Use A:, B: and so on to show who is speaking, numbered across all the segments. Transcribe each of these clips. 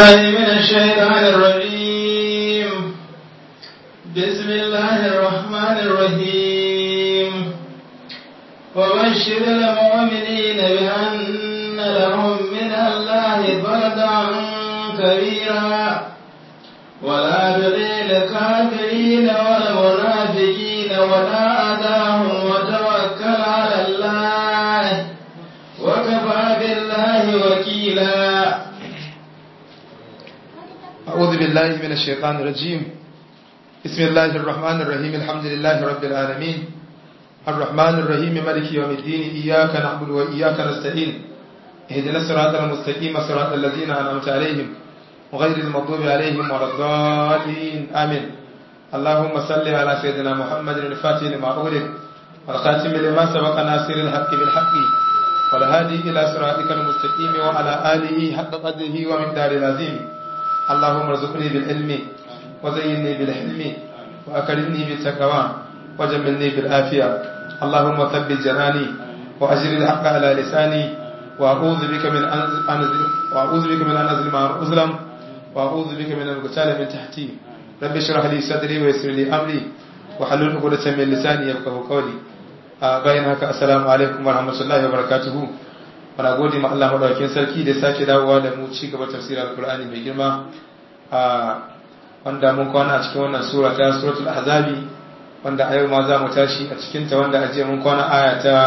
A: بالله من الشيطان الرجيم بسم الله الرحمن الرحيم وبشر المؤمنين بأن لهم من الله فردا كبيرا ولا تطع الكافرين والمنافقين ولا أذاهم وتوكل على الله وكفى بالله وكيلا
B: أعوذ بالله من الشيطان الرجيم بسم الله الرحمن الرحيم الحمد لله رب العالمين الرحمن الرحيم مالك يوم الدين إياك نعبد وإياك نستعين اهدنا الصراط المستقيم صراط الذين أنعمت عليهم وغير المغضوب عليهم ولا الضالين آمين اللهم صل على سيدنا محمد الفاتح لما أغلق والخاتم لما سبق ناصر الحق بالحق والهادي إلى صراطك المستقيم وعلى آله حق قدره ومقدار العظيم اللهم ارزقني بالعلم وزينني بالحلم وأكرمني بالتقوى وجملني بالعافية اللهم ثبت جناني وأجر الحق على لساني وأعوذ بك من أنزل وأعوذ بك من أن أظلم أو أظلم وأعوذ بك من القتال من تحتي رب اشرح لي صدري ويسر لي أمري وحلل عقدة من لساني يفقهوا قولي bayan haka assalamu alaikum warahmatullahi wabarakatuhu muna gode ma Allah madaukakin sarki da sake dawowa da mu ci gaba tafsirin alqur'ani mai girma a wanda mun kwana a cikin wannan sura ta suratul ahzabi wanda a yau ma za mu tashi a cikin ta wanda ajiye mun kwana aya ta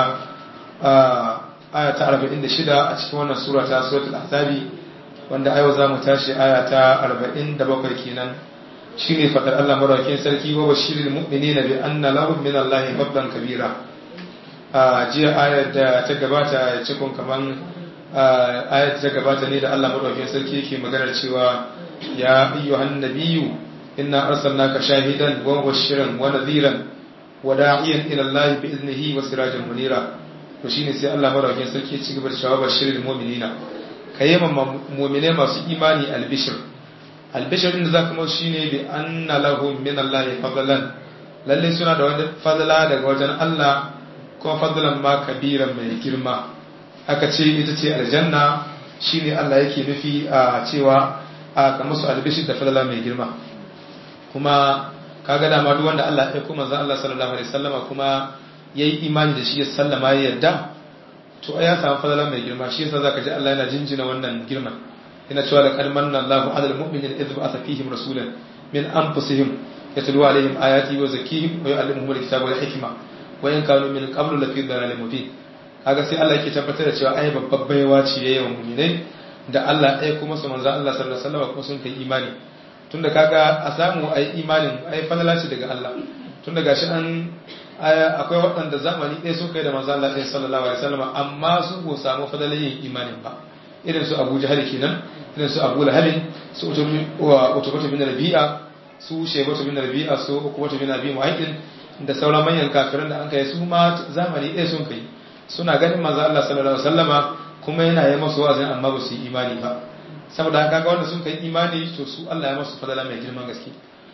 B: aya ta 46 a cikin wannan sura ta suratul ahzabi wanda a yau za mu tashi aya ta 47 kenan shine fadar Allah madaukakin sarki wa bashiril mu'minina bi anna lahum min Allahi fadlan kabira a jiya ayar da ta gabata cikin kaman ayar ta gabata ne da Allah madaukakin sarki yake maganar cewa ya ayyuhan nabiyyu inna arsalnaka shahidan wa mubashiran wa nadhiran wa da'iyan ila Allah bi iznihi wa sirajan munira to shine sai Allah madaukakin sarki ya ci gaba da cewa bashiril mu'minina kayyama mu'mine masu imani albishir albishir din da zaka mu shine bi anna lahum min Allah fadlan lalle suna da wani fadla daga wajen Allah kuma fadlan ma kabiran mai girma aka ce ita ce aljanna shine Allah yake nufi a cewa a kamar su albishir da fadla mai girma kuma kaga dama duk wanda Allah ya kuma zan Allah sallallahu alaihi wasallama kuma yayi imani da shi ya sallama ya yarda to ya samu fadla mai girma shi yasa zaka ji Allah yana jinjina wannan girman yana cewa laqad manna Allahu 'alal mu'minina idh ba'atha fihim rasulan min anfusihim yatlu alaihim ayati wa zakkihim wa yu'allimuhum al-kitaba wal hikma wa in kanu min qablu lafi dhalalin mubin kaga sai Allah yake tabbatar da cewa ai babbar baiwa ce yayin wa mu'minai da Allah ai kuma su manzo Allah sallallahu alaihi wasallam kuma sun kai imani tunda kaga a samu ai imanin ai fadala ce daga Allah tunda gashi an akwai waɗanda zamani ɗaya sun kai da manzo Allah sallallahu alaihi wasallam amma su ko samu fadalan yin imanin ba irin su Abu Jahal kenan irin su Abu Lahab su Utubatu bin Rabi'a su Shaybatu bin Rabi'a su Ukubatu bin Abi Mu'ayyid da sauran manyan kafiran da an kai su ma zamani ɗaya sun kai suna ganin manzo Allah sallallahu alaihi wasallama kuma yana yi masu wa'azin amma ba su yi imani ba saboda haka ga wanda sun kai imani to su Allah ya masu fadala mai girman gaske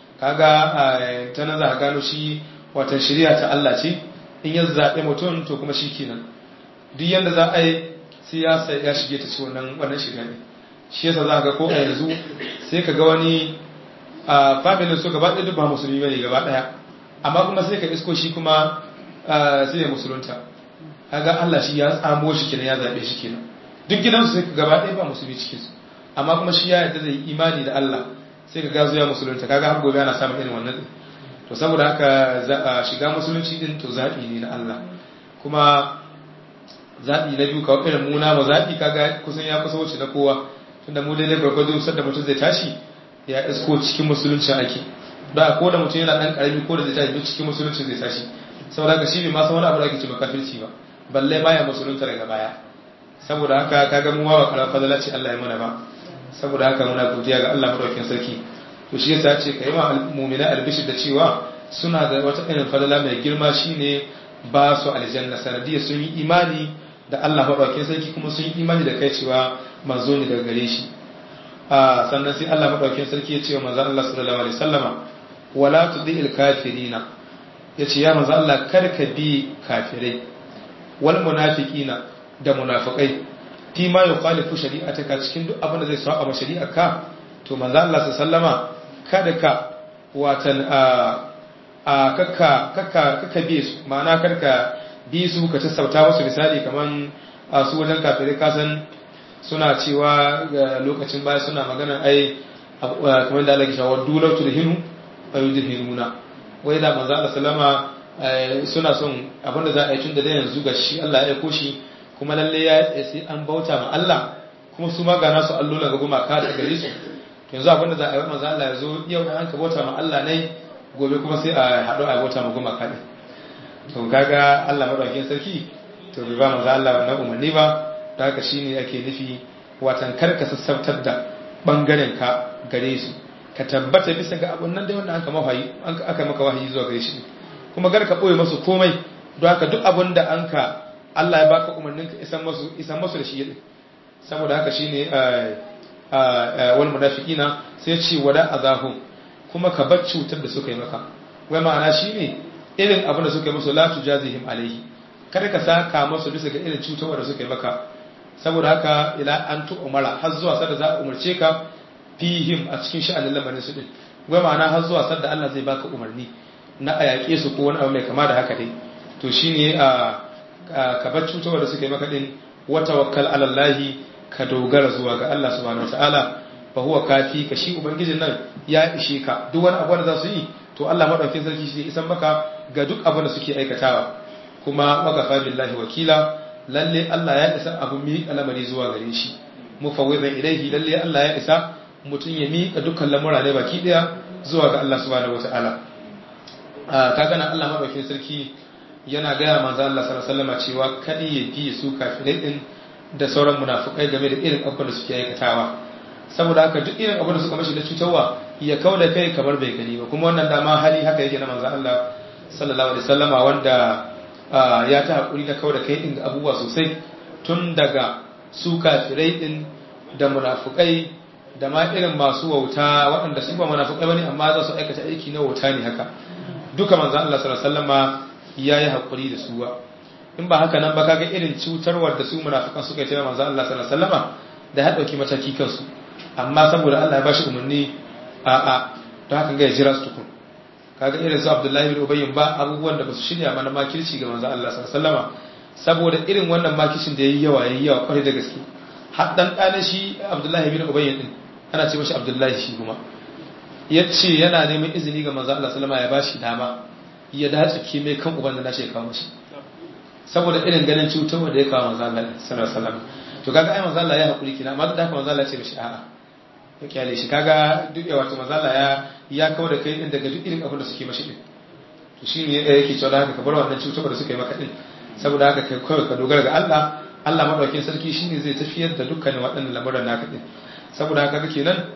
B: kaga ta nan za ka gano shi watan shari'a ta Allah ce in ya zaɓe mutum to kuma shi kenan duk yanda za a yi siyasa ya shige ta ci wannan wannan shirya ne shi yasa za ka ga ko a yanzu sai ka ga wani a familin su gaba ɗaya duk ba musulmi bane gaba ɗaya amma kuma sai ka isko shi kuma sai ya musulunta kaga Allah shi ya tsamo shi kenan ya zabe shi kenan duk gidansu sai ka gaba ɗaya ba musulmi cikin su amma kuma shi ya yarda zai imani da Allah sai ka gazo ya musulunta kaga har gobe ana samun irin wannan to saboda haka shiga musulunci din to zabi ne na Allah kuma zabi na biyu kawai irin muna ba zabi kaga kusan ya kusa wuce na kowa tunda mu daidai gwargwado sadda mutum zai tashi ya isko cikin musulunci ake da ko da mutum yana dan karami ko da zai tashi duk cikin musulunci zai tashi saboda haka shi bai ma san wani abu da ake ce kafirci ba balle baya musulunta daga baya saboda haka kaga mu wawa kala fadala ce Allah ya mana ba saboda haka muna godiya ga Allah madaukakin sarki to shi yasa ce kai ma mu'mina albishir da cewa suna da wata irin fadala mai girma shine ba su aljanna sanadiyar sun yi imani da Allah madaukakin sarki kuma sun yi imani da kai cewa manzo ne daga gare shi sannan sai Allah madaukakin sarki ya ce wa manzo Allah sallallahu alaihi wasallama wala tudil kafirina yace ya manzo Allah karka bi kafirai wal munafiqina da munafiqai fi ma yukhalifu shari'ataka cikin duk abin da zai saba ma shari'arka to manzo Allah sallama kada ka watan a a kakka kakka kakka bi su ma'ana karka bi su ka sassauta wasu misali kaman a su wajen kafirai kasan suna cewa ga lokacin baya suna magana ai kamar da Allah ya shawo dulau turhinu ayudhinuna wai da manzo Allah sallama suna son abinda za a yi tun da yanzu ga shi Allah ya aiko shi kuma lalle ya sai an bauta ma Allah kuma su ma ga nasu allola ga gumaka da gare su to yanzu abinda za a yi manzo Allah ya zo yau an ka bauta ma Allah ne gobe kuma sai a haɗu a bauta ma gumaka ne to kaga Allah madaukakin sarki to bai ba manzo Allah wannan umarni ba da haka shine ake nufi watan karka sassabtar da bangaren ka gare su ka tabbata bisa ga abun nan dai wanda aka mawahi aka maka wahayi zuwa gare shi kuma gar ka boye masu komai don haka duk abun da an ka Allah ya baka umarnin ka isan masu isan masu da shi yadda saboda haka shine wal munafiqina sai ce wada azahum kuma ka bar cutar da suka yi maka wai ma'ana shine irin abin da suka yi musu la tujazihim alaihi kada ka saka masu bisa ga irin cutarwa da suka yi maka saboda haka ila an tu umara har zuwa sada za a umarce ka fihim a cikin sha'anin lamarin su din wai ma'ana har zuwa sada Allah zai baka umarni na a yaƙe su ko wani abu mai kama da haka dai to shine a ka bar cutarwa da suka yi maka din wa tawakkal ala Allah ka dogara zuwa ga Allah subhanahu wataala fa huwa kafi ka shi ubangijin nan ya ishe ka duk wani abu da za su yi to Allah madaukakin sarki shi isan maka ga duk abin da suke aikatawa kuma wakafa billahi wakila lalle Allah ya isa abu mi al'amari zuwa gare shi mufawwidan ilaihi lalle Allah ya isa mutum ya miƙa dukkan lamura ne baki daya zuwa ga Allah subhanahu wataala kaga nan Allah madaukakin sarki yana gaya manzo Allah sallallahu alaihi wasallam cewa kadi ya bi su kafirai din da sauran munafukai game da irin abin da suke aikatawa saboda haka duk irin abin da suka mashi da cutarwa ya kauda kai kamar bai gani ba kuma wannan dama hali haka yake na manzo Allah sallallahu alaihi wasallama wanda ya ta haƙuri na kawo da kai ɗin abubuwa sosai tun daga su kafirai ɗin da munafukai da ma irin masu wauta waɗanda su ba munafukai bane amma za su aikata aiki na wauta ne haka duka manzan Allah sallallahu alaihi wasallama ya yi haƙuri da su ba in ba haka nan ba kaga irin cutarwar da su munafukan suka yi ta manzan Allah sallallahu alaihi wasallama da ya ɗauki mataki kansu amma saboda Allah ya bashi umarni a a don haka ga ya jira su tukun kaga irin su Abdullahi bin Ubayy ba abubuwan da basu shirya mana makirci ga manzon Allah sallallahu alaihi wasallama saboda irin wannan makircin da yayi yawa yayi yawa kwarai da gaske har dan kana shi Abdullahi bin Ubayy din ana ce mashi Abdullahi shi kuma yace yana neman izini ga manzon Allah sallallahu alaihi wasallama ya bashi dama ya dace ke mai kan uban da nace ya kawo shi saboda irin ganin cutarwa da ya kawo manzon Allah sallallahu alaihi wasallama to kaga ai manzon Allah ya hakuri kina amma da haka manzon Allah ya ce mishi a'a ya kyale shi kaga duk wato manzon Allah ya ya kawo da kai din daga duk irin abin da suke mashi din to shi ne yake cewa haka ka bar wannan cutar da suka yi maka din saboda haka kai kawai ka dogara ga Allah Allah madaukakin sarki shine zai tafiyar da dukkanin waɗannan lamuran naka din saboda haka kake nan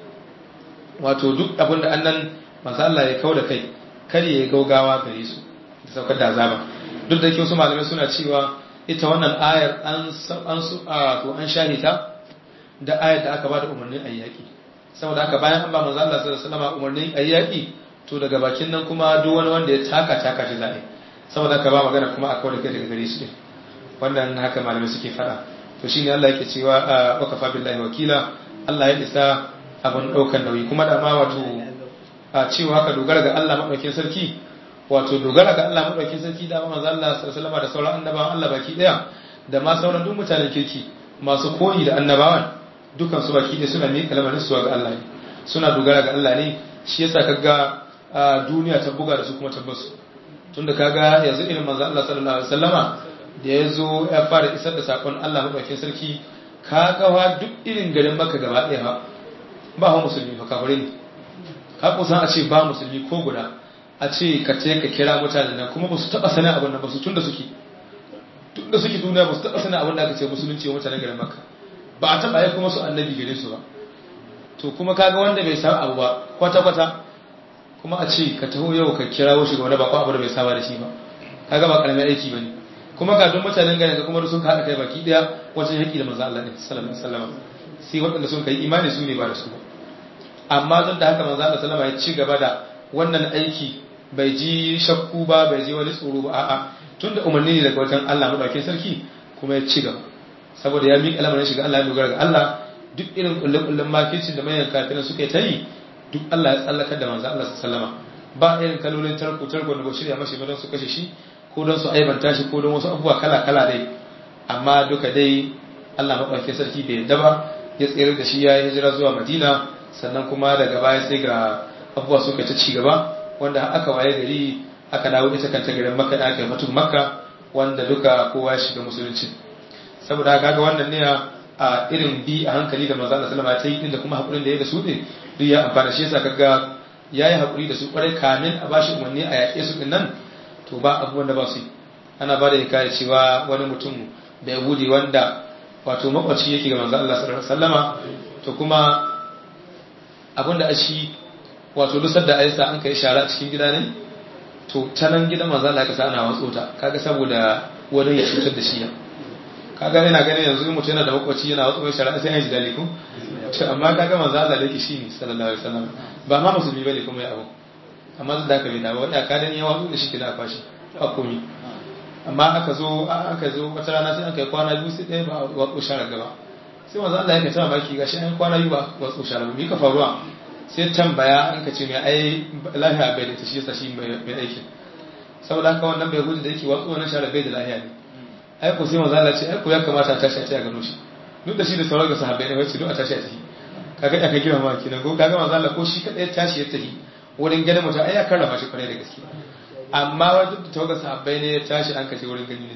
B: wato duk abin da annan manzo Allah ya kawo da kai kar ya gaugawa gare su da saukar da azaba duk da yake wasu malamai suna cewa ita wannan ayar an an su a to an shahita da ayar da aka bada umarnin ayyaki saboda haka bayan an ba manzo Allah sallallahu alaihi wasallam umarnin ayyaki to daga bakin nan kuma duk wani wanda ya taka taka shi za'i saboda haka ba magana kuma a kawai kai daga gare shi wannan haka malamai suke fada to shine Allah yake cewa wa kafa billahi wakila Allah ya isa abun daukan nauyi kuma da ma wato a cewa haka dogara ga Allah madaukakin sarki wato dogara ga Allah madaukakin sarki da manzo Allah sallallahu alaihi wasallam da sauran annabawan Allah baki daya da ma sauran duk mutanen kirki masu koyi da annabawan dukan su baki ɗaya suna miƙa lamarin su ga Allah ne suna dogara ga Allah ne shi yasa kaga duniya ta buga da su kuma tabbasu tunda kaga yanzu irin manzo Allah sallallahu alaihi wasallama da yazo ya fara isar da sakon Allah madaukakin sarki kaga wa duk irin garin Makka gaba ɗaya ba ba ha musulmi fa kafire ne ka kusan a ce ba musulmi ko guda a ce ka ce ka kira mutanen nan kuma ba su taba sanin abin nan ba su tunda suke tunda suke duniya ba su taba sanin abin da aka ce musulunci wa mutanen garin Makka ba a taba yi kuma su annabi gare su ba to kuma kaga wanda bai san abu ba kwata kwata kuma a ce ka taho yau ka kira shi ga wani bako abu da bai saba da shi ba kaga ba karamin aiki bane kuma ga duk mutanen garin ka kuma sun haɗa kai baki daya wajen yaki da manzo Allah ne sallallahu alaihi wasallam sai waɗanda sun kai imani su ne ba da su ba amma don da haka manzo Allah sallallahu alaihi wasallam ya ci gaba da wannan aiki bai ji shakku ba bai ji wani tsoro ba a'a tunda umarni ne daga wajen Allah madaukakin sarki kuma ya ci gaba saboda ya miƙa lamarin shiga Allah ya dogara ga Allah duk irin kullun makircin da mayan kafirin suka yi ta yi duk Allah ya tsallakar da manzo Allah sallama ba irin kalolin tarko tarko da ba shirya mashi ba don su kashe shi ko don su aibanta shi ko don wasu abubuwa kala kala dai amma duka dai Allah maɗauki sarki bai yadda ba ya tsere da shi ya yi hijira zuwa Madina sannan kuma daga baya sai ga abubuwa suka ta ci gaba wanda aka waye gari aka dawo ita kanta garin Makka da aka yi fatu Makka wanda duka kowa ya shiga musulunci saboda haka ga wannan ne a irin bi a hankali da manzo Allah sallama ta yi din da kuma hakurin da ya da su din duk ya amfana shi yasa kaga yayi hakuri da su kwarai kamin a bashi umarni a yaƙe su din nan to ba abubuwan da ba su ana ba da hikaya cewa wani mutum da yahudi wanda wato makwaci yake ga manzo Allah sallallahu alaihi wasallama to kuma abinda ashi wato lusar da aisa an kai shara cikin gida ne to ta nan gidan manzo Allah ka sa ana watso ta kaga saboda wani ya cutar da shi ya kaga ina ganin yanzu in mutum yana da makwaci yana watso mai shara sai ya ji dali ko to amma kaga manzo Allah da yake shi ne sallallahu alaihi wasallam ba ma musulmi bane kuma ya abu amma da haka bai dawo ya ka dan ya watso da shi kida kwashi ba komai amma aka zo aka zo wata rana sai aka yi kwana biyu sai ɗaya ba a watsu shara gaba sai wanzu Allah ya ta mamaki gashi an kwana biyu ba watsu shara ba ka faruwa sai tambaya an ka ce mai ai lahiya bai da ta shi yasa shi mai aiki saboda haka wannan bai gudu da yake watsu wannan shara bai da lahiya ne ai ko sai wanzu Allah ce ai ko ya kamata a tashi a ce a gano shi duk da shi da sauran ga sahabbai ne wacce duk a tashi a tafi kaga aka gina ma kenan ko kaga manzo Allah ko shi kadai tashi ya tafi wurin ganin mutum ai ya karrama shi kwarai da gaske amma wajen da tawagar sahabbai ne ya tashi an kashe wurin gani ne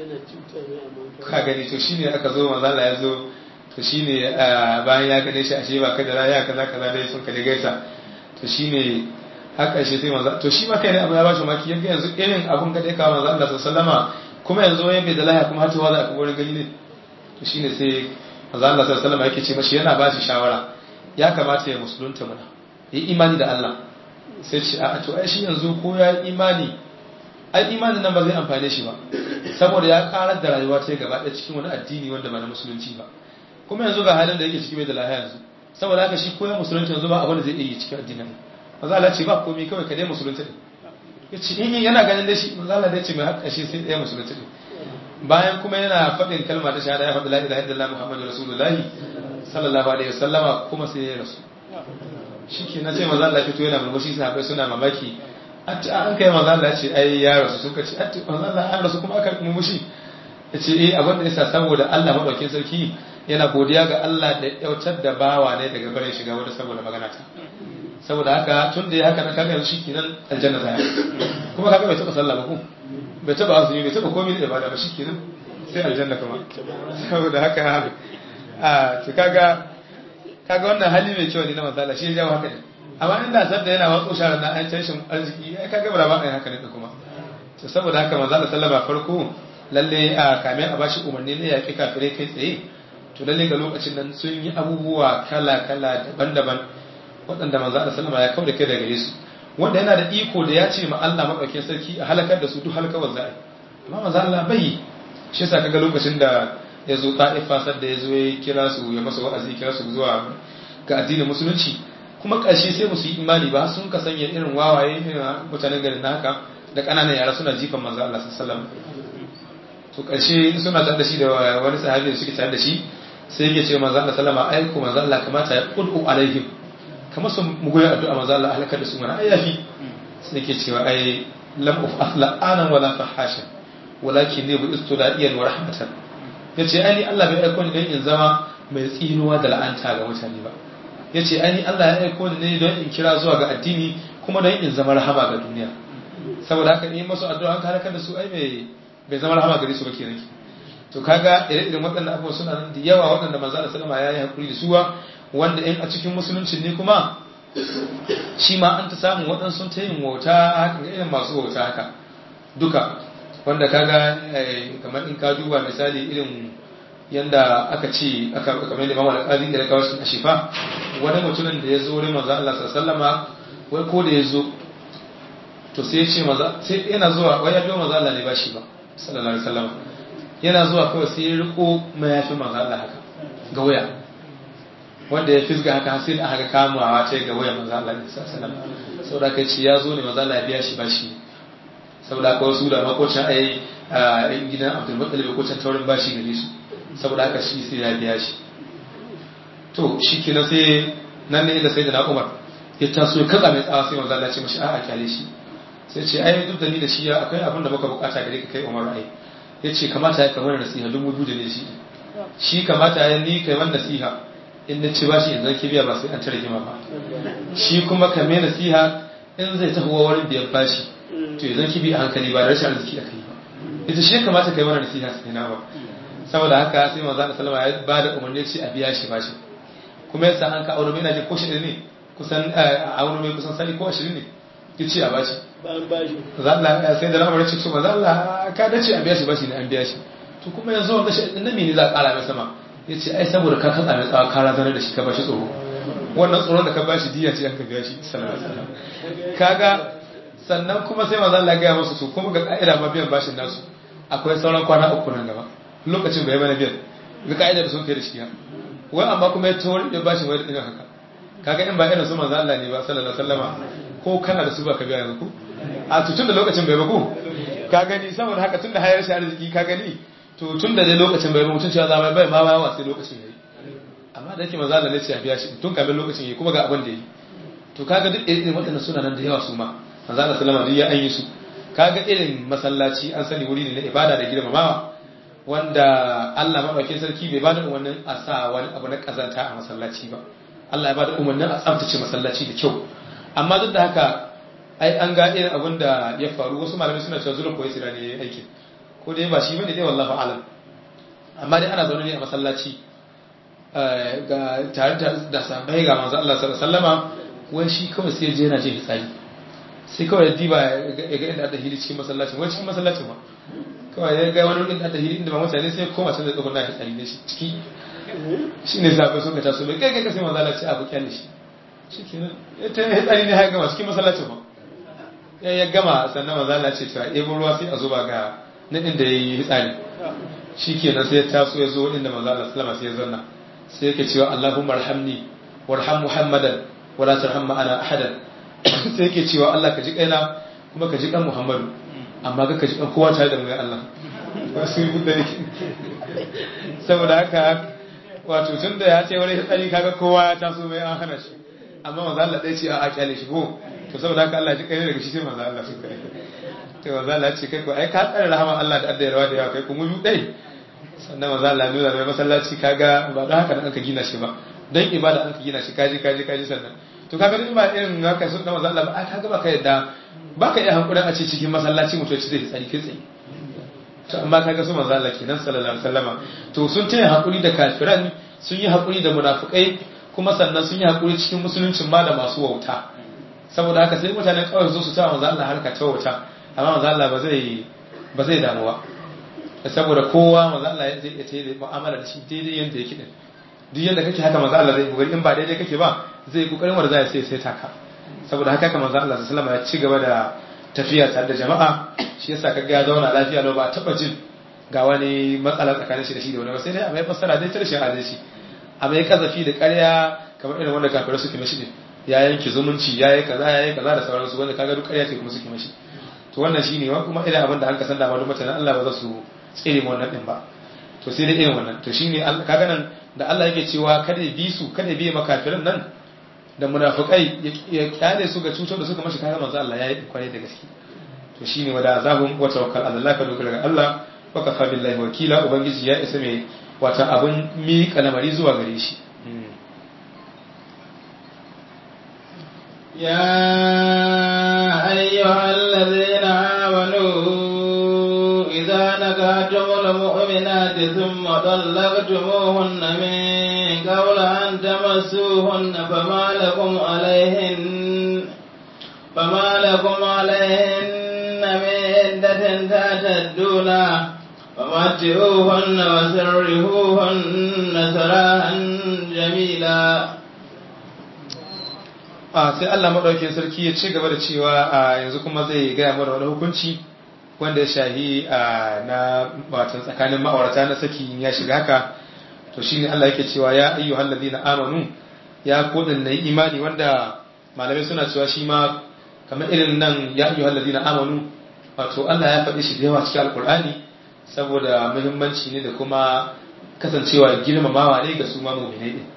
B: ka gani to shine aka zo manzala ya zo to shine bayan ya gane shi ashe ba ka da raya kaza kaza dai sun kaje gaisa to shine haka shi sai manzo to shi ma kai ne abu ya bashi maki yanga yanzu irin abun ka dai ka manzo Allah sallama kuma yanzu wai bai da lahiya kuma har tawa za ka wurin gani ne to shine sai manzo Allah sallama yake ce mashi yana ba shi shawara ya kamata ya musulunta muna yi imani da Allah sai ce a to ai shi yanzu ko ya imani ai imanin nan ba zai amfane shi ba saboda ya karar da rayuwa ta gaba ɗaya cikin wani addini wanda ba na musulunci ba kuma yanzu ga halin da yake ciki bai da lahiya yanzu saboda haka shi ko ya musulunci yanzu ba abin da zai iya yi cikin addinin maza Allah ce ba komai kawai ka dai musulunci ne ya ce in yana ganin da shi maza Allah dai ce mai haƙƙa shi sai ɗaya musulunci ne bayan kuma yana faɗin kalma ta shahada ya faɗi la ilaha illallah muhammadu rasulullahi sallallahu alaihi wasallama kuma sai ya rasu shi ke na sai maza Allah fito yana murmushi sahabbai suna mamaki an kai maza Allah ce ai ya rasu suka ce maza Allah an rasu kuma aka murmushi ya ce eh abin da yasa saboda Allah madaukin sarki yana godiya ga Allah da yautar da bawa ne daga bare shiga wanda saboda magana ta saboda haka tun da ya haka na kaga yanzu shikenan aljanna ta kuma kaga bai taba sallah ba ko bai taba azumi bai taba komai da ibada ba shikenan sai aljanna kuma saboda haka a to kaga kaga wannan hali mai kyau ne na manzala shi ya jawo haka ne amma inda sabda yana watsu shara na an tashin arziki ai kaga ba ba ai haka ne kuma to saboda haka manzala sallama farko lalle a kame a bashi umarni ne yaƙi kafirai kai tsaye to lalle ga lokacin nan sun yi abubuwa kala kala daban-daban waɗanda manzala sallama ya kauda kai daga Yesu wanda yana da iko da ya ce ma Allah madaukakin sarki a halakar da su duk halakawar za'a amma manzala bai shi yasa kaga lokacin da ya zo ta'ifa sadda ya zo ya kira su ya masa wa'azi kira su zuwa ga addinin musulunci kuma ƙarshe sai musu yi imani ba sun ka sanya irin wawaye irin mutanen garin na haka da ƙananan yara suna jifan manzo Allah sallallahu to ƙarshe suna tare da shi da wani sahabi da suke tare da shi sai yake ce manzo Allah sallama ai ko manzo Allah kamata ya qudu alaihim kamar su mugoyi addu'a manzo Allah halakar da su mana ai yafi sai yake cewa ai lam uf afla anan wala fahasha walakin ne bu istuda'iyan wa rahmatan ya ce aini Allah bai aiko ni don in zama mai tsinuwa da la'anta ga mutane ba ya ce aini Allah ya aiko ni ne don in kira zuwa ga addini kuma don in zama rahama ga duniya saboda haka ne masu addu'a an halakar da su ai bai zama rahama gare su ba kenan to kaga ire-iren waɗannan abubuwa suna nan da yawa waɗanda manzo Allah sallama ya yi hakuri da suwa wanda in a cikin musulunci ne kuma shi ma an ta samu waɗansu ta yin wauta haka irin masu wauta haka duka wanda kaga kamar in ka duba misali irin yanda aka ce aka kamar da mamala kazi da kawo shi a shifa wani mutumin da ya zo wurin manzo Allah sallama wai ko da ya zo to sai ya ce maza sai yana zuwa wai ya biyo manzo Allah ne ba shi ba sallallahu alaihi wasallam yana zuwa kawai sai ya riko mayafin manzo Allah haka ga waya wanda ya fisga haka sai da aka kamawa ta ga waya manzo Allah sallallahu alaihi wasallam saboda kai ce ya zo ne manzo Allah ya biya shi ba shi saboda haka wasu da makocin ai in gidan abdul muttalib ko can taurin bashi gare su saboda haka shi sai ya biya shi to shi kenan sai nan ne inda sai da na umar ya taso ya kaza mai tsawa sai manzo Allah ya ce mashi a'a kyale shi sai ce ai duk da ni da shi ya akwai abin da muka bukata gare ka kai umar ai ya ce kamata ya kamar nasiha dubu biyu da ne shi shi kamata ya ni kai wani nasiha in na ci bashi in zan biya ba sai an tare gima ba shi kuma ka mai nasiha in zai tafi wa wurin biyan bashi to ya zan kibi a hankali ba da rashin arziki aka yi ba ita shi kamata kai mana nasiha sai na ba saboda haka sai manzo Allah sallama ya ba da umarni ce a biya shi bashi kuma yasa an ka aure mai na je ko shi ne kusan a aure mai kusan sani ko 20 ne yace a bashi
C: bayan bashi
B: za Allah sai da lamarin ce to manzo Allah ka dace a biya shi bashi ne an biya shi to kuma yanzu wanda shi din ne za a kara mai sama yace ai saboda ka katsa mai tsawa ka razana da shi ka bashi tsoro wannan tsoron da ka bashi diya ce an ka biya shi sallallahu alaihi wasallam kaga sannan kuma sai manzo Allah ya gaya musu su kuma ga ka'ida ma biyan bashin nasu akwai sauran kwana uku nan gaba lokacin bai bana biyan ga ka'ida da sun kai da shi wai amma kuma ya tawar da bashin wai da haka kaga in ba irin su manzo Allah ne ba sallallahu alaihi wasallama ko kana da su ba ka biya yanzu ko a tutun da lokacin bai ba ko ka gani saboda haka tun da hayar shi arziki ka gani to tun da dai lokacin bai ba mutum cewa zama bai ma ba sai lokacin yayi amma da yake manzo Allah ne ce ya biya shi tun kafin lokacin yayi kuma ga abin da yi to kaga duk irin waɗannan suna nan da yawa su ma manzo Allah sallama duk ya an yi su kaga irin masallaci an sani wuri ne na ibada da girmamawa wanda Allah madaukakin sarki bai bada umarnin a sa wani abu na kazanta a masallaci ba Allah ya bada umarnin a tsaftace masallaci da kyau amma duk da haka ai an ga irin abin da ya faru wasu malamai suna cewa zulun koyi sira ne aikin ko dai ba shi bane dai wallahi alam amma dai ana zaune ne a masallaci ga tare da sahabbai ga manzo Allah sallallahu alaihi wasallama wai shi kawai sai je yana jin fitsari sai kawai ya diba ya ga inda da hili cikin masallacin wai cikin masallacin ba kawai ya ga wani inda da hili inda ba mutane sai koma can da tsogon na fitsari ne shi ciki shi ne sahabbai sun ka taso mai kai kai sai manzo Allah ya ce abu kyale shi shi kenan ita ya tsari ne haka gama cikin masallacin ba ya ya gama sannan maza Allah ce cewa ebo ruwa sai a zuba ga nan inda ya yi tsari shi kenan sai ya taso ya zo inda maza Allah sallama sai ya zanna sai yake cewa Allahumma arhamni warham Muhammadan wala tarham ma'ana ahadan sai yake cewa Allah ka ji kaina kuma ka ji kan Muhammadu amma ka ji kan kowa tare da mu ya Allah wasu yi da yake saboda haka wato tun da ya ce wani tsari kaga kowa ya taso mai an hana shi amma manzo Allah dai ce a kyale shi ko to saboda haka Allah ji kai daga shi sai manzo Allah sun kai to manzo Allah ce kai ko ai ka tsare rahama Allah da addai rawa da yawa kai kuma mu dai sannan manzo Allah nuna mai masallaci kaga ba don haka an ka gina shi ba dan ibada an ka gina shi kaji kaji kaji sannan to kaga in ba irin haka sun da manzo Allah ba ai kaga ba ka yadda ba ka iya hankurin a ce cikin masallaci mutum ci zai tsari kai tsaye to amma kaga su manzo Allah kenan sallallahu alaihi wasallama to sun taya hakuri da kafiran sun yi hakuri da munafikai kuma sannan sun yi haƙuri cikin musuluncin ma da masu wauta saboda haka sai mutanen kawai zo su ta manzo Allah harka ta wauta amma manzo Allah ba zai ba zai damu ba saboda kowa manzo Allah zai iya tayi mu'amala da shi daidai yanda yake din duk yanda kake haka manzo Allah zai kokari in ba daidai kake ba zai kokarin wanda zai sai sai taka saboda haka manzo Allah sallallahu alaihi wasallam ya ci gaba da tafiya tare da jama'a shi yasa kaga ya zauna lafiya lau ba taba jin ga wani matsala tsakanin shi da shi da wani ba sai dai a mai fassara dai ta rashin adalci a mai kazafi da ƙarya kamar irin wanda kafirai suke mashi ne ya yanke zumunci ya yi kaza ya yi kaza da sauransu wanda kaga duk ƙarya ce kuma suke mashi to wannan shine wa kuma irin abin da an kasan da malum mutanen Allah ba za su tsere mu wannan din ba to sai dai irin wannan to shine kaga nan da Allah yake cewa kada ya bi su kada ya bi makafirin nan da munafikai ya kyale su ga cutar da suka mashi kaga manzo Allah ya yi kwarai da gaske to shine wada azabun wa tawakkal ala Allah ka dogara ga Allah wa kafa billahi wakila ubangiji ya isa mai wata abin miƙa lamari zuwa gare shi
A: يا أيها الذين آمنوا إذا نكحتم المؤمنات ثم طلقتموهن من قبل أن تمسوهن فما لكم عليهن فما لكم عليهن من عدة تعتدونها ومتعوهن وسرهوهن سراحا جميلا
B: a sai Allah madaukakin sarki ya ci gaba da cewa a yanzu kuma zai gaya mana wani hukunci wanda ya shahi na watan tsakanin ma'aurata na saki ya shiga haka to shine Allah yake cewa ya ayyuhal ladina amanu ya kodin na imani wanda malamai suna cewa shi ma kamar irin nan ya ayyuhal ladina amanu wato Allah ya faɗi shi da yawa cikin alkur'ani saboda muhimmanci ne da kuma kasancewa girmamawa ne ga su ma mu'minai din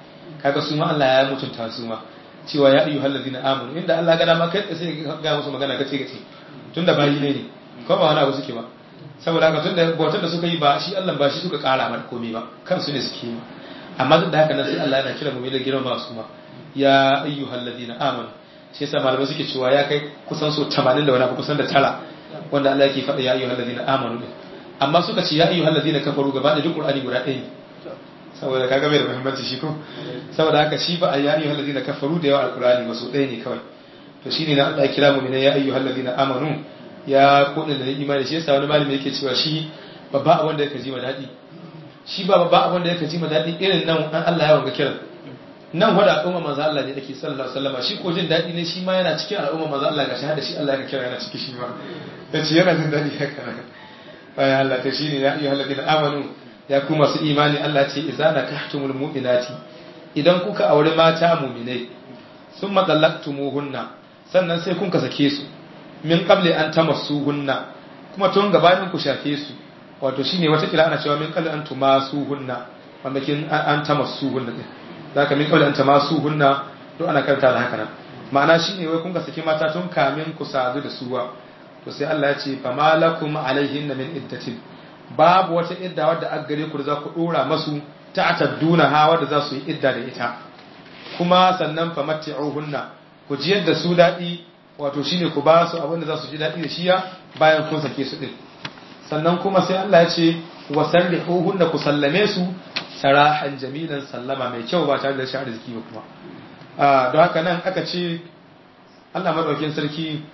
B: kaga su ma Allah ya mutunta su ma cewa ya ayyuhal ladina amanu inda Allah ga dama kai sai ga musu magana kace kace tunda bayi ne ne ko ba wani abu suke ba saboda haka tunda bautar da suka yi ba shi Allah ba shi suka kara mata komai ba kansu ne suke yi amma duk da haka nan sai Allah yana kira mu da girma su ma ya ayyuhal ladina amanu shi yasa malamai suke cewa ya kai kusan so 80 da wani abu kusan da tara wanda Allah yake faɗa ya ayyuhal ladina amanu din amma suka ce ya ayyuhal ladina kafaru gaba da duk Qur'ani guda ɗaya ne saboda kaga bai da muhimmanci shi ko saboda haka shi ba a ya ayyuhal ladina kafaru da yawa alqur'ani ba so ɗaya ne kawai to shine na Allah ya kira mu ne ya ayyuhal ladina amanu ya kodin da imani shi yasa wani malami yake cewa shi babba abin da yake ji ma daɗi shi ba babba abin da yake ji ma daɗi irin nan an Allah ya wanga kiran nan wada al'umma manzo Allah ne ake sallallahu alaihi wasallam shi ko jin daɗi ne shi ma yana cikin al'umma manzo Allah ga shahada shi Allah ya kira yana cikin shi ma yace yana jin daɗi haka bayan Allah ta shine ya ayyuhal ladina amanu ya ku masu imani Allah ce idza nakahtumul mu'minati idan kuka aure mata mu'minai summa talaqtumuhunna sannan sai kun ka sake su min qabli an tamassuhunna kuma tun gabanin ku shafe su wato shine wata kila ana cewa min qabli an tumasuhunna wanda kin an tamassuhunna din zaka min qabli an tamasuhunna to ana karanta da haka nan ma'ana shine wai kun ka sake mata tun kamin ku sadu da suwa to sai Allah ya ce fa malakum alaihin min iddatin babu wata idda wadda aka gare ku da za ku dora masu ta'tadduna ha wadda za su yi idda da ita kuma sannan fa matti'uhunna ku ji yadda su dadi wato shine ku ba su abin da za su ji dadi da shiya bayan kun sake su din sannan kuma sai Allah ya ce wa sarrihuhunna ku sallame su sarahan jamilan sallama mai kyau ba tare da shi arziki ba kuma don haka nan aka ce Allah madaukakin sarki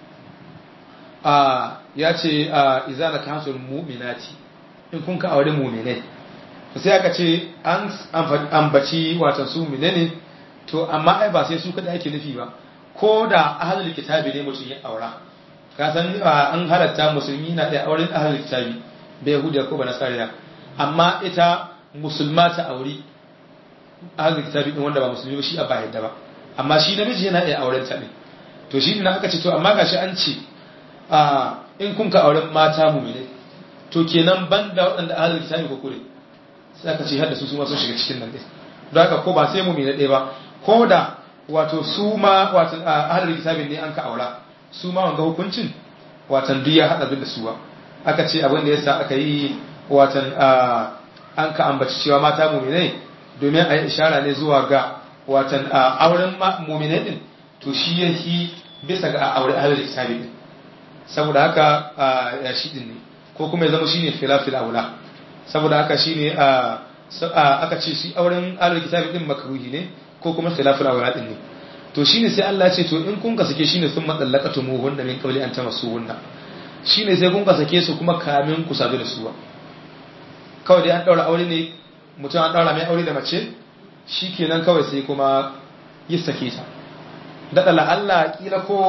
B: ya ce iza na kansul mu'minati in kun ka aure mu'minai sai aka ce an ambaci watan su mu'minai ne to amma ai ba sai su kada ake nufi ba ko da ahlul kitabi ne mutum ya aura ka san an halatta musulmi na da auren ahlul kitabi bai yahudiya ko ba nasariya amma ita musulma ta auri ahlul kitabi din wanda ba musulmi ba shi a ba yadda ba amma shi namiji yana iya auren ta ne to shi ne aka ce to amma gashi an ce in kun ka auren mata mumine to kenan ban da waɗanda ahalar kitabi ko kure sai aka ce har da su su ma sun shiga cikin nan ɗin don haka ko ba sai mumine ɗaya ba ko da wato su ma wato ahalar kitabi ne an ka aura su ma wanga hukuncin watan duk ya haɗa duk da su ba aka ce abin da yasa aka yi watan an ka ambaci cewa mata mumine domin a yi ishara ne zuwa ga watan auren mumine ɗin to shi yake bisa ga aure ahalar kitabi ɗin saboda haka ya shi din ne ko kuma ya zama shine khilafil aula saboda haka shine aka ce shi auren ahlul kitabi din makruhi ne ko kuma khilafil aula din ne to shine sai Allah ya ce to in kun ka sake shine sun madallaqatu muhunna min qawli an tamassuhunna shine sai kun ka sake su kuma kamin ku sadu da su kawai dai an daura aure ne mutum an daura mai aure da mace shikenan kawai sai kuma yi sake ta daɗa Allah kila ko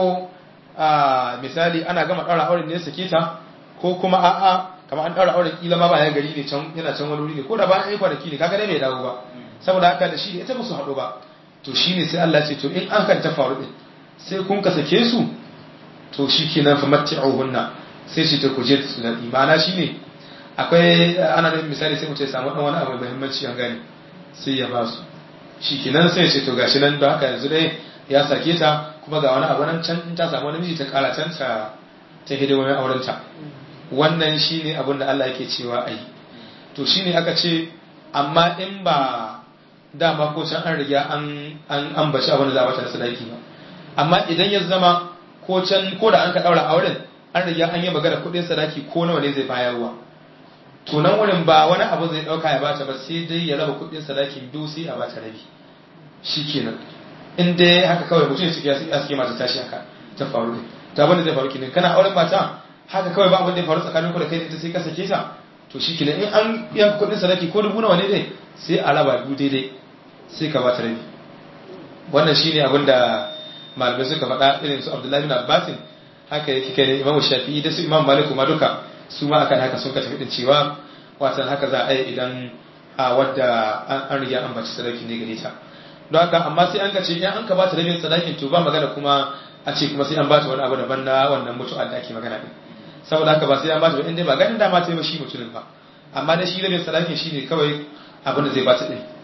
B: a misali ana gama ɗaura auren ne sake ta ko kuma a'a kamar an ɗaura auren kila ma ba ya gari ne can yana can wani wuri ne ko da ba an yi kwanaki ne kaga dai bai dawo ba saboda haka da shi ne ita ba su haɗu ba to shi ne sai Allah ce to in an kan ta faru ɗin sai kun ka sake su to shi kenan fa matti'uhunna sai shi ta kuje su daɗi ma'ana shi ne akwai ana da misali sai mutum ya samu ɗan wani abu mai muhimmanci an gane sai ya ba su shi kenan sai ya ce to gashi nan don haka yanzu dai ya sake ta kuma ga wani abu nan can in ta samu wani miji ta kara can ta ta hidimomin aurenta wannan shine abin da Allah yake cewa ai to shine aka ce amma in ba dama ko can an riga an an ambaci abin da za a bata sadaki ba amma idan ya zama ko can ko da an ka daura auren an riga an yi magana kuɗin sadaki ko nawa ne zai bayarwa to nan wurin ba wani abu zai dauka ya bata ba sai dai ya raba kuɗin sadakin biyu sai a bata rabi shikenan in dai haka kawai mutum ya suke ya suke mata tashi haka ta faru ne ta abin da zai faru kenan kana auren mata haka kawai ba abin da ya faru tsakanin ku da kai da ita sai ka sake ta to shi kenan in an yanka kuɗin sadaki ko dubu nawa ne dai sai a raba biyu daidai sai ka bata rabi wannan shine abin da malamai suka faɗa irin su Abdullahi bin Abbasin haka yake kai Imam Shafi'i da su Imam Malik ma duka su ma akan haka sun ka tafi din cewa watan haka za a yi idan a wadda an riga an baci sadaki ne gare ta don haka amma sai an ka ce in an ka bata rabin sadakin to ba magana kuma a ce kuma sai an bata wani abu daban na wannan mutu'a da ake magana din saboda haka ba sai an bata ba inda ba ganin dama ta yi ba shi mutumin ba amma da shi rabin sadakin shi ne kawai abin da zai bata din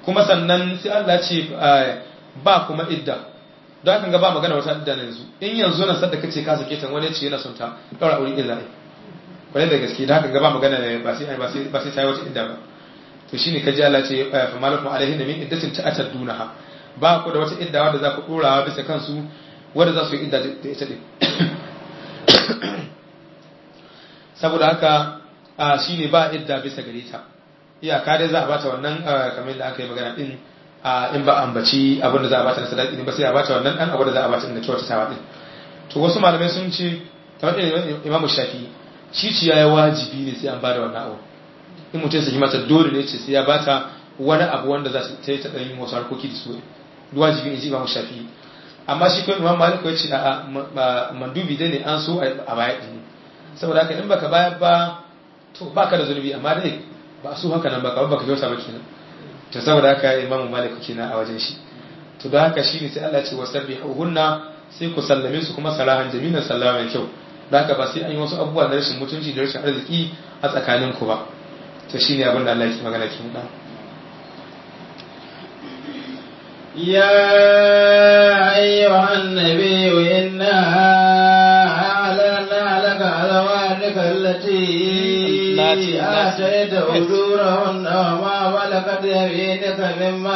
B: kuma sannan sai Allah ce ba kuma idda don haka ga ba magana wata idda na yanzu in yanzu nan sadda kace ka sake ta wani ce yana son ta daura aure illa ai wani da gaske da haka ga ba magana ba sai ba sai ba sai sai wata idda ba to shine kaji Allah ce fa malakum alaihi min iddatin ta'tadunaha ba ku da wata idda wanda za ku dora bisa kansu wanda za su yi idda da ita din saboda haka shine ba idda bisa gare ta iyaka dai za a bata wannan kamar da aka yi magana din in ba ambaci abin da za a bata na sadaki ne ba sai a bata wannan dan abu da za a bata na kyautatawa din to wasu malamai sun ce kamar imamu shafi ciciya ya wajibi ne sai an bada wannan abu in mutum ya saki mata dole ne ce sai ya bata wani abu wanda za ta yi ta ɗan yin wasu harkoki da su wajibi ne ji imamu shafi amma shi kuma imam malik ya ce a mandubi dai ne an so a baya ɗin saboda haka in baka bayar ba to baka da zunubi amma dai ba su haka nan ba kawai baka kyauta ba kenan to saboda haka imamu malik kenan a wajen shi to da haka shine sai Allah ya ce wasabbihuhunna sai ku sallame su kuma salahan jamilan sallama mai kyau da haka ba sai an yi wasu abubuwa na rashin mutunci da rashin arziki a tsakanin ku ba to shine abin da Allah yake magana kin da
A: يا أيها النبي إنا أعلنا لك أزواجك التي آتيت أجورهن وما ملكت يمينك مما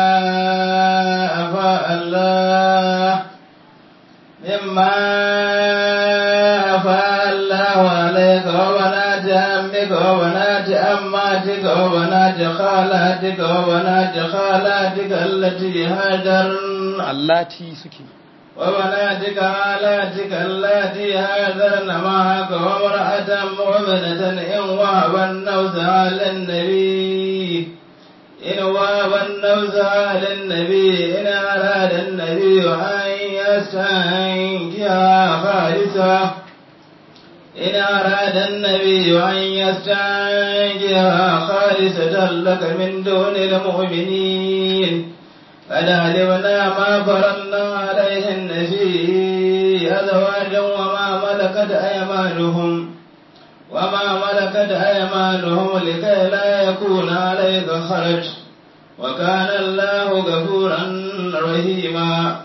A: أفاء الله مما أفاء الله عليك وبنات عمك وبنات أماتك وبنات خالاتك وبنات خالاتك التي هاجرن
B: allati suke
A: وبناتك خالاتك التي هاجرن معك وامرأة مؤمنة إن وهب النوزها للنبي إن وهب النوزها للنبي إن أراد النبي أن يستنكها خالصة إن أراد النبي أن يستنكها خالصة لك من دون المؤمنين قد علمنا ما فرضنا عليهن في أزواج وما ملكت أيمانهم وما ملكت أيمانهم لكي لا يكون عليك خرج وكان الله غفورا رحيما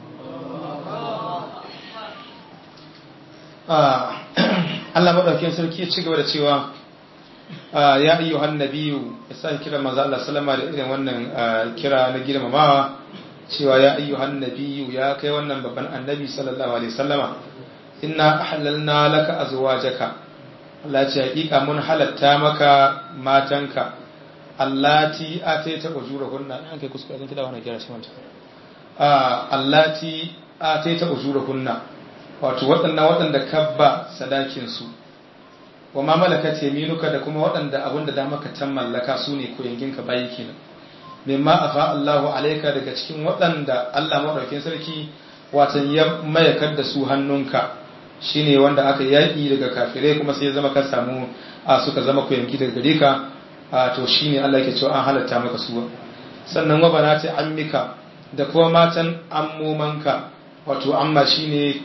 B: Allah maɗaukin sarki ya ci gaba da cewa ya ayyu hannabiyu ya sa kira manzo Allah sallama da irin wannan kira na girmamawa cewa ya ayyu hannabiyu ya kai wannan babban annabi sallallahu alaihi wasallama inna ahlalna laka azwajaka Allah ce hakika mun halatta maka matanka allati ataita ujurahunna an kai kuskure zan kida wannan kira shi wanta allati ataita ujurahunna wato waɗannan waɗanda kabba sadakin su wa ma malakat yaminuka da kuma waɗanda abin da dama ka tan mallaka su ne koyanginka bayi kenan mimma afa Allahu alaika daga cikin waɗanda Allah madaukakin sarki watan ya mayakar da su hannunka shine wanda aka yaki daga kafirai kuma sai ya zama ka samu a suka zama koyangi daga gare ka to shine Allah yake cewa an halatta maka su sannan wa banati ammika da kuma matan ammomanka wato amma shine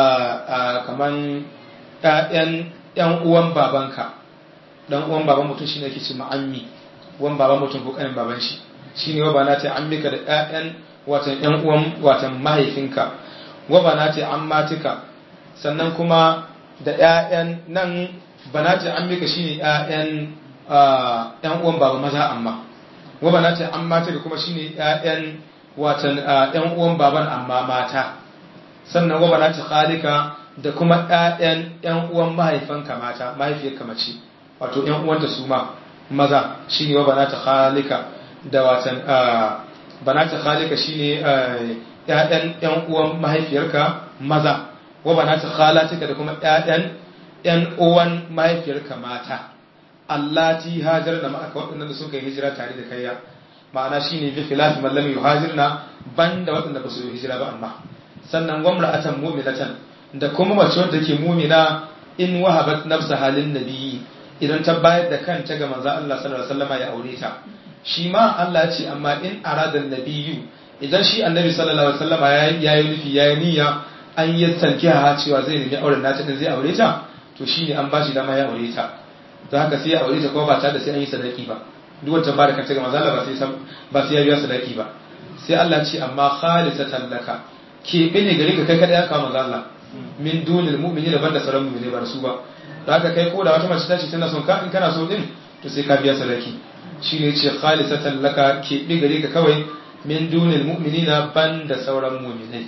B: kaman ƴaƴan yan uwan babanka dan uwan baban mutum shine yake ce ma'ammi uwan baban mutum ko kanin baban shi shine wa banati ammika da ƴaƴan watan yan uwan watan mahaifinka wa banati ammatika sannan kuma da ƴaƴan nan banati ammika shine ƴaƴan ƴan uwan baba maza amma wa banati ammatika kuma shine ƴaƴan watan ƴan uwan baban amma mata sannan wa banati khalika da kuma ‘ya'yan ‘yan uwan mahaifanka mata mahaifiyarka mace wato ‘yan uwanta su ma maza shi ne wa banata khalika da watan banata khalika shi ne ‘ya'yan ‘yan uwan mahaifiyarka maza wa banata khalatika da kuma ‘ya'yan ‘yan uwan mahaifiyarka mata allati hajar da ma'aka waɗannan da suka yi hijira tare da kayya ma'ana shi ne bi filafi mallam yuhajirna banda waɗanda ba su yi hijira ba amma sannan gwamnatan mu'minatan da kuma mace wadda ke mumina in wahabat nafsa halin nabi idan ta bayar da kanta ga manzo Allah sallallahu alaihi wasallam ya aure ta shi ma Allah ce amma in arada nabiyyu idan shi annabi sallallahu alaihi wasallam ya yi nufi ya yi niyya an yi tankiya cewa zai nemi auren nata din zai aure ta to shine an bashi dama ya aure ta don haka sai ya aure ta kuma ba tare da sai an yi sadaki ba duk wata ba da kanta ga manzo Allah ba sai ba sai ya biya sadaki ba sai Allah ce amma khalisatan laka ke bane gare ka kai kada ya kawo manzo Allah min dunil mu'mini daban da sauran mu'mini ba su ba da haka kai ko da wata mace ta ce tana son ka in kana so din to sai ka biya sadaki shine yace khalisatan laka ke bi gare ka kawai min dunil mu'minina ban da sauran mu'minai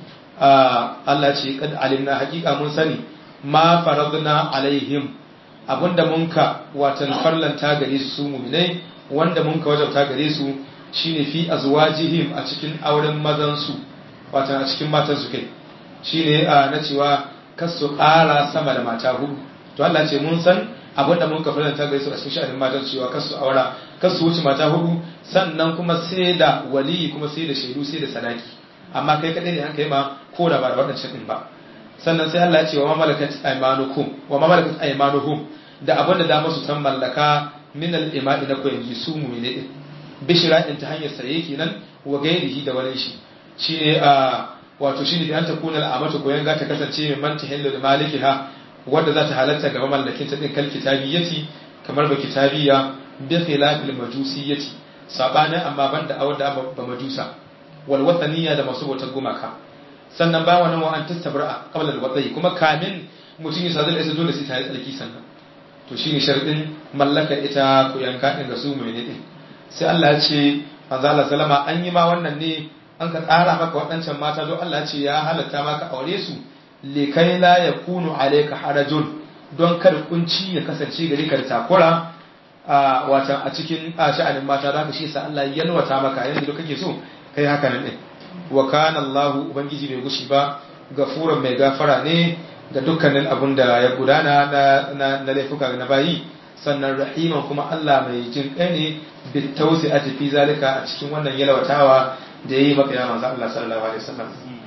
B: Allah ce kad alimna haqiqa mun sani ma faradna alaihim abinda mun ka watan farlanta gare su su mu'minai wanda mun ka wajabta gare su shine fi azwajihim a cikin auren mazan su watan a cikin matan su kai shine na cewa kasu ƙara sama da mata hudu to Allah ce mun san abinda mun ka farlanta gare su a cikin sha'anin matan cewa kasu aura kasu wuce mata hudu sannan kuma sai da wali kuma sai da shaidu sai da sadaki amma kai kadai ne an kai ma ko da ba da waɗancan din ba sannan sai Allah ya ce wa ma malakat aymanukum wa ma malakat aymanuhum da abin da dama su san mallaka min al-ima'i na koyangi su mu ne din bishira in ta hanyar saye kenan wa gairihi da wani shi shine a wato shine bi an ta kuna al'amatu koyan ga ta kasance min man tahillu da malikiha wanda za ta halatta ga mamallakin ta din kal kitabiyati kamar ba kitabiya bi khilafil majusiyyati sabanin amma banda awda ba majusa wal wathaniya da masu bautar gumaka sannan ba wannan wa an tastabra qabla al wadai kuma kamin mutum ya sadu da isa dole sai ta yi tsarki sannan to shine sharadin mallaka ita ku yanka din ga su mai ne din sai Allah ya ce manzo Allah sallama an yi ma wannan ne an ka tsara maka waɗancan mata don Allah ya ce ya halatta maka aure su likai la yakunu alayka harajun don kada kunci ya kasance gari ka da takura a watan a cikin a sha'anin mata da haka shi sa Allah ya yalwata maka yanda da kake so kai haka nan din wa kana Allahu ubangiji bai gushi ba gafuran mai gafara ne ga dukkanin abun da ya gudana na na laifuka na bayi sannan rahiman kuma Allah mai jin kai ne bit tawsi'ati fi zalika a cikin wannan yalwatawa da yayi maka ya manzo Allah sallallahu alaihi wasallam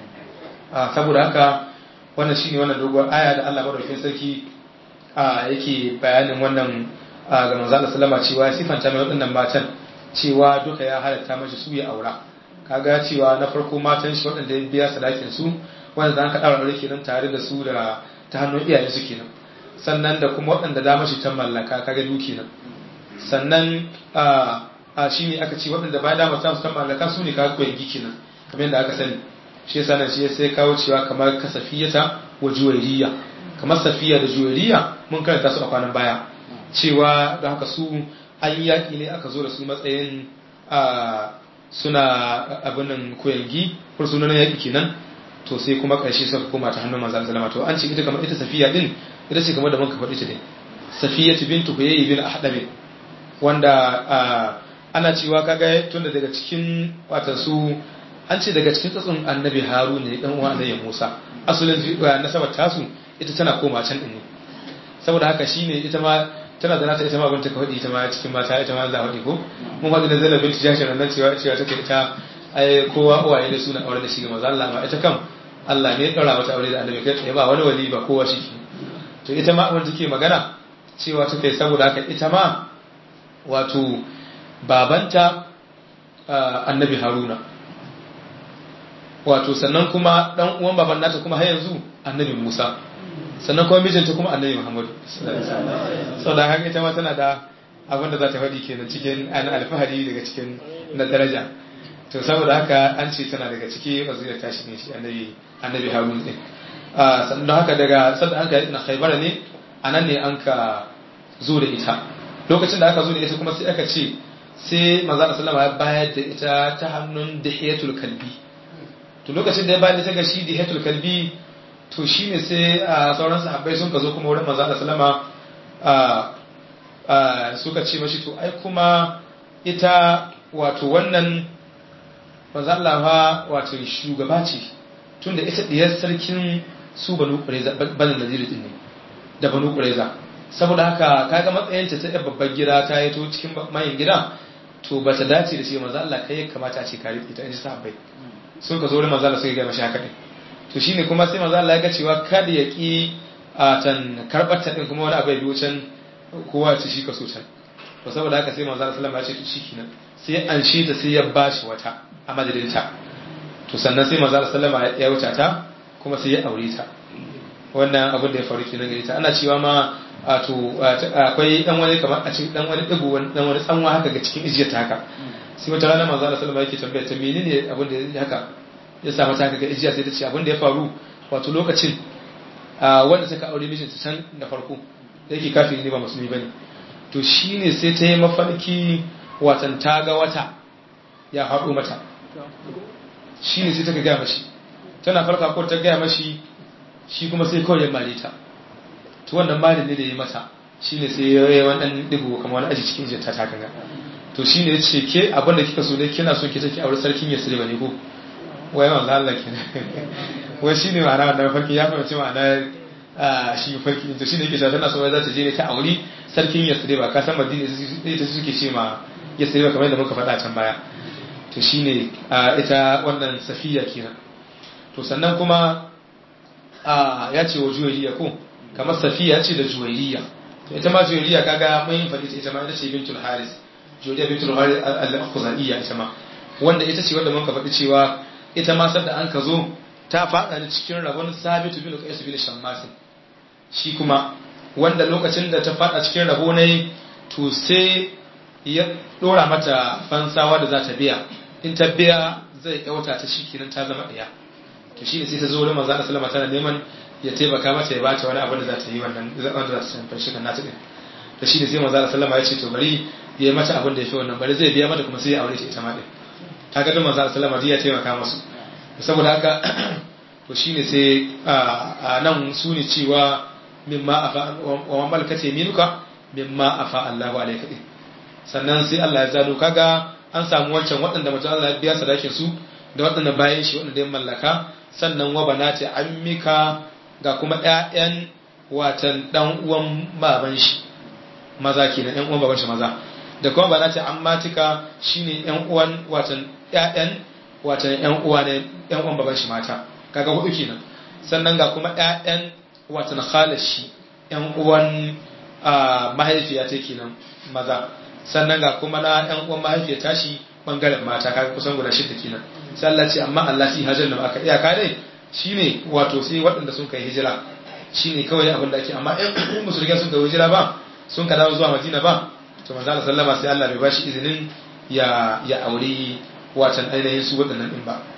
B: saboda haka wannan shine wannan dogon aya da Allah madaukakin sarki yake bayanin wannan ga manzo Allah sallama cewa sifanta mai waɗannan matan cewa duka ya halatta mashi su ya aura kaga cewa na farko matan shi waɗanda ya biya sadakin su wanda zan ka daura aure kenan tare da su da ta hannun iyayen su kenan sannan da kuma waɗanda da mashi ta mallaka kaga duki nan sannan a shi ne aka ce waɗanda ba da masu ta mallaka su ne kaga koyan giki nan kamar yadda aka sani shi yasa nan shi sai kawo cewa kamar kasafiyata wa juwairiya kamar safiya da juwairiya mun karanta su a kwanan baya cewa da haka su an yi yaƙi ne aka zo da su matsayin suna abinin koyangi fursunan yaƙi kenan to sai kuma ƙarshe suka koma ta hannun manzan zalama to an ce ita kamar ita safiya din ita ce kamar da muka faɗi ta ne safiya bintu huyayi bin ahdabi wanda ana cewa kaga tunda daga cikin wata su an ce daga cikin tsatsun annabi haru ne dan uwa annabi musa asalin nasabar tasu ita tana koma can din ne saboda haka shine ita ma tana da nata ita ma binta ka faɗi ita ma cikin mata ita ma za faɗi ko mun faɗi da zainab binti jashin nan cewa cewa take ita ai kowa uwaye da suna aure da shi ga maza Allah ma ita kam Allah ne ya ɗaura mata aure da annabi kai tsaye ba wani wali ba kowa shi to ita ma wanda take magana cewa ta kai saboda haka ita ma wato babanta annabi haruna wato sannan kuma dan uwan baban nata kuma har yanzu annabi musa sannan kuma mijinta kuma annabi muhammadu saboda haka ita ma tana da abin da za ta faɗi kenan cikin an alfahari daga cikin na daraja to saboda haka an ce tana daga ciki wazira ta shi ne shi annabi annabi harun din sannan haka daga sadda an ka na khaybar ne anan ne an ka zo da ita lokacin da aka zo da ita kuma sai aka ce sai manzo sallama ya bayar da ita ta hannun dihiyatul kalbi to lokacin da ya bayar da ita ga shi dihiyatul kalbi to shine sai sauran sahabbai sun ka zo kuma wurin manzo sallama suka ce mashi to ai kuma ita wato wannan manzo Allah wato shugaba ce tunda ita diyar sarkin su banu qurayza banu nadir din ne da banu qurayza saboda haka kaga matsayinta ta babbar gida ta yi to cikin mayin gida to ba ta dace da shi manzo Allah kai kamata a ce ka rike ta in ji sahabbai sun ka zo wurin manzo Allah suka ga mashi haka din to shine kuma sai manzo Allah ya ga cewa kada ya ki a tan karbar ta din kuma wani abu ya biyo can kowa ce shi ka so can to saboda haka sai manzo Allah sallallahu alaihi wasallam ya ce to shikenan sai an shi ta sai ya bashi wata a madadin ta to sannan sai manzo Allah sallallahu alaihi wasallam ya wuce ta kuma sai ya aure ta wannan abin da ya faru kenan gare ta ana cewa ma wato akwai dan wani kamar a cikin dan wani digo dan wani tsanwa haka ga cikin ijiyar ta haka sai wata rana manzo Allah sallallahu alaihi wasallam yake tambaya ta menene abin da ya haka ya sa mata haka ga ijiya sai ta ce abin da ya faru wato lokacin wanda suka aure mijinta can da farko da yake kafin ne ba musulmi bane to shine sai ta yi mafarki watan ta ga wata ya haɗo mata shine sai ta ga gaya mashi tana farka ko ta gaya mashi shi kuma sai kawai ya mare ta to wannan mare ne da ya mata shine sai ya yi wannan digo kamar wani aji cikin jinta ta kanga to shine ya ce ke abin da kika so ne kina so ki take aure sarkin ya sirba ne ko wai manzo Allah kenan wai shine ma'ana wannan farki ya fahimci ma'ana shi farki to shine yake cewa tana so za ta je ne ta auri sarkin Yasriba ka san Madina ita suke ce ma Yasriba kamar yadda muka faɗa can baya to shine ita wannan Safiya kenan to sannan kuma ya ce wa Juwayriya ko kamar Safiya ce da Juwayriya to ita ma Juwayriya kaga mun faɗi ita ma ita ce bintul Haris Juwayriya bintul Haris al-Khuzaiya ita ma wanda ita ce wanda muka faɗi cewa ita ma sadda an ka zo ta faɗa da cikin rabon sabitu bin qais bin shammas shi kuma wanda lokacin da ta faɗa cikin rabo ne to sai ya dora mata fansawa da za ta biya in ta biya zai yauta ta shi kenan ta zama ɗaya to shi ne sai ta zo wurin manzo Allah sallama tana neman ya taimaka mata ya bata wani abu da za ta yi wannan wanda za ta san fashi kan nata din to shi ne sai manzo Allah sallama ya ce to bari ya yi mata abin da ya fi wannan bari zai biya mata kuma sai ya aure ta ita ma din kaga duk manzo Allah sallama ya taimaka musu saboda haka to shine sai a nan su ne cewa mimma afa wa malakati minuka mimma afa Allahu alayka sannan sai Allah ya zalo kaga an samu wancan waɗanda mutum Allah ya biya sadakin su da waɗanda bayan shi waɗanda ya mallaka sannan wa banati ammika ga kuma ƴaƴan watan dan uwan baban shi maza kenan ƴan uwan baban shi maza da kuma banati ammatika shine ƴan uwan watan ƴaƴan watan ƴan uwa ne ƴan uwan baban shi mata kaga hudu kenan sannan ga kuma ƴaƴan watan khalashi ƴan uwan mahaifiya ta kenan maza sannan ga kuma na ƴan uwan mahaifiya tashi bangaren mata kaga kusan guda shida kenan sai Allah ce amma Allah shi hajar da aka iyaka dai shine wato sai waɗanda sun kai hijira shine kawai abin da ake amma ƴan musulmai sun kai hijira ba sun ka dawo zuwa Madina ba to manzo Allah sallama sai Allah bai bashi izinin ya ya aure watan ainihin su waɗannan din ba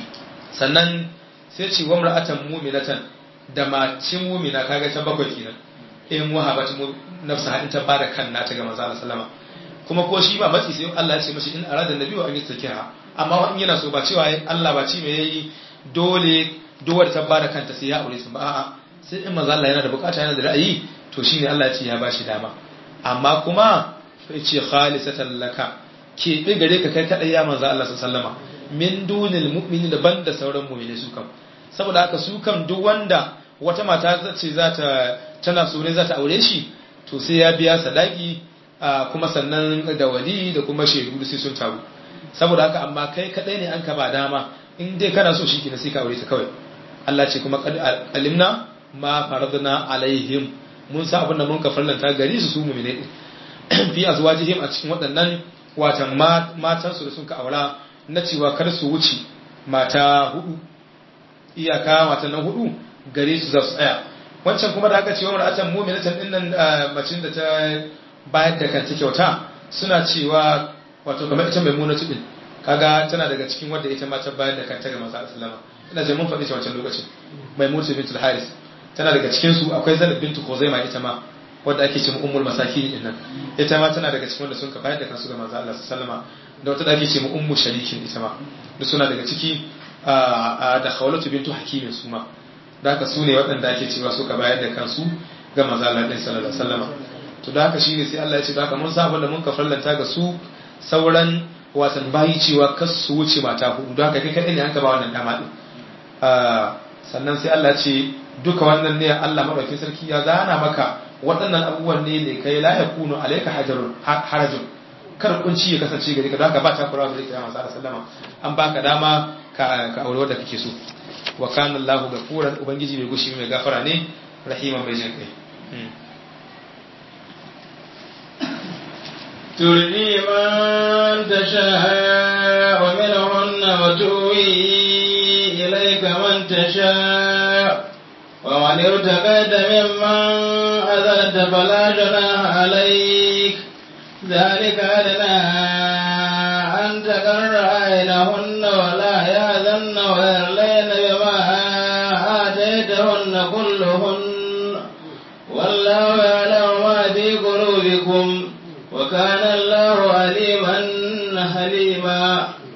B: sannan sai ce wa mar'atan mu'minatan da mace mu'mina kaga ta bakwai kenan in wahabat nafsa in ta bada kan nata ga manzo Allah sallama kuma ko shi ba matsi sai Allah ya ce mashi in arada nabi wa an yastakiha amma in yana so ba cewa Allah ba ci mai yayi dole dowar ta bada kanta sai ya aure su ba a'a sai in manzo Allah yana da bukata yana da ra'ayi to shine Allah ya ce ya bashi dama amma kuma sai ce khalisatan laka ke gare ka kai kadai ya manzo Allah sallama min dunil mu'minin da banda sauran mu'mini su kam saboda haka su kam duk wanda wata mata ce za ta tana so ne za ta aure shi to sai ya biya sadaki kuma sannan da wali da kuma shaidu sai sun taru saboda haka amma kai kadai ne an ka ba dama in dai kana so shi kina sai ka aure ta kawai Allah ce kuma qad alimna ma faradna alaihim mun sa abin da mun ka farlanta gari su su mu'mine fi azwajihim a cikin waɗannan watan matan su da sun ka aura na cewa kar su wuce mata hudu iyaka matan nan hudu gare su za su tsaya wancan kuma da aka ce wa mar'atan mu'minatan din nan macin da ta bayar da kanta kyauta suna cewa wato kamar ita maimuna tudin kaga tana daga cikin wanda ita ma ta bayar da kanta ga manzo sallama ina je mun faɗi ta wancan lokacin maimuna bintul haris tana daga cikin su akwai zainab bintu khuzaima ita ma wanda ake cewa ummul masakin din nan ita ma tana daga cikin wanda sun ka bayar da kansu ga manzo Allah sallama da wata da ake cewa ummu sharikin ita ma duk suna daga ciki da khawlatu bintu hakimin su ma da haka su ne waɗanda ake cewa suka bayar da kansu ga manzo Allah din sallallahu alaihi wasallama to da haka shine sai Allah ya ce da haka mun sa abin da mun ka farlanta ga su sauran wasan bayi cewa kas su wuce mata hudu da haka kai kadai ne an ka ba wannan dama din sannan sai Allah ya ce duka wannan ne Allah madaukakin sarki ya zana maka waɗannan abubuwan ne ne kai la yakunu alayka hajarun harajun kar kunci ya kasance gare ka don haka ba ta kura da kai manzo sallama an baka dama ka ka aure wanda kake so wa kana Allahu gafuran ubangiji mai gushi mai gafara ne rahiman mai jin kai
A: ترجي من تشاء منهن وتؤوي إليك من تشاء ومن ارتقيت ممن أذنت فلا جناح عليك ذلك أدنى أن تقر عينهن ولا يأذن ويرلين بما آتيتهن كلهن والله يعلم ما في قلوبكم وكان الله عليما حليما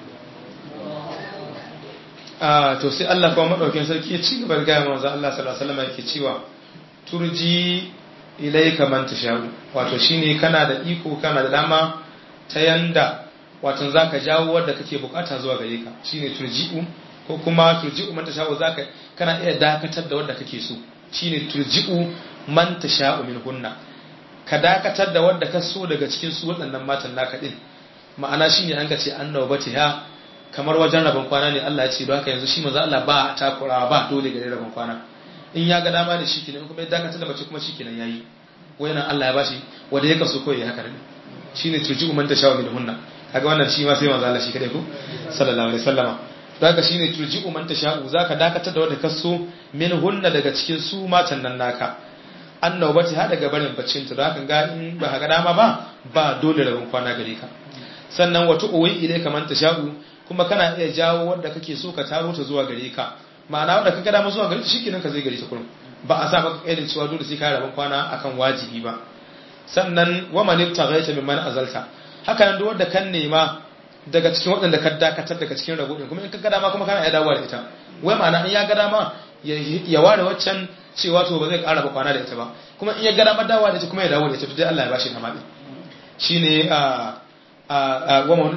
B: a to sai Allah kuma madaukin sarki ya ci gaba da gaya manzo Allah sallallahu alaihi wasallam yake cewa turji ilayka man tashau wato shine kana da iko kana da dama ta yanda wato zaka jawo wanda kake bukata zuwa gare ka shine turji'u ko kuma turji'u man tashau zaka kana iya dakatar da wanda kake so shine turji'u man tashau min hunna ka dakatar da wanda ka so daga cikin su waɗannan matan naka din ma'ana shine an ga ce annabatiha kamar wajen rabon kwana ne Allah ya ce don haka yanzu shi manzo Allah ba takurawa ba dole gare rabon kwana in ya ga dama da shi kenan kuma ya dakatar da mace kuma shi kenan yayi wayannan Allah ya bashi wanda ya kaso koyi haka ne shine turji'u man tashawa min hunna kaga wannan shi ma sai manzo Allah shi kadai ko sallallahu alaihi wasallama don haka shine turji'u man tasha'u zaka dakatar da wanda kaso min hunna daga cikin su matan nan naka annabati ha daga barin baccin ta don haka ga in ba ga dama ba ba dole rabon kwana gare ka sannan wato uwi ile kaman tasha'u kuma kana iya jawo wanda kake so ka taro ta zuwa gare ka ma'ana wanda ka gada zuwa gare ta shikenan ka zai gare ta kurum ba a sa maka kaidin cewa dole sai ka rabon kwana akan wajibi ba sannan wa man ibtaghaita mimman azalta haka nan duk wanda kan nema daga cikin waɗanda ka dakatar daga cikin rabo kuma in ka gada ma kuma kana iya dawowa da ita wai ma'ana in ya gada ma ya ware waccan cewa to ba zai ƙara ba kwana da ita ba kuma in ya gada ma dawowa da ita kuma ya dawo da ita to dai Allah ya bashi kama din shine a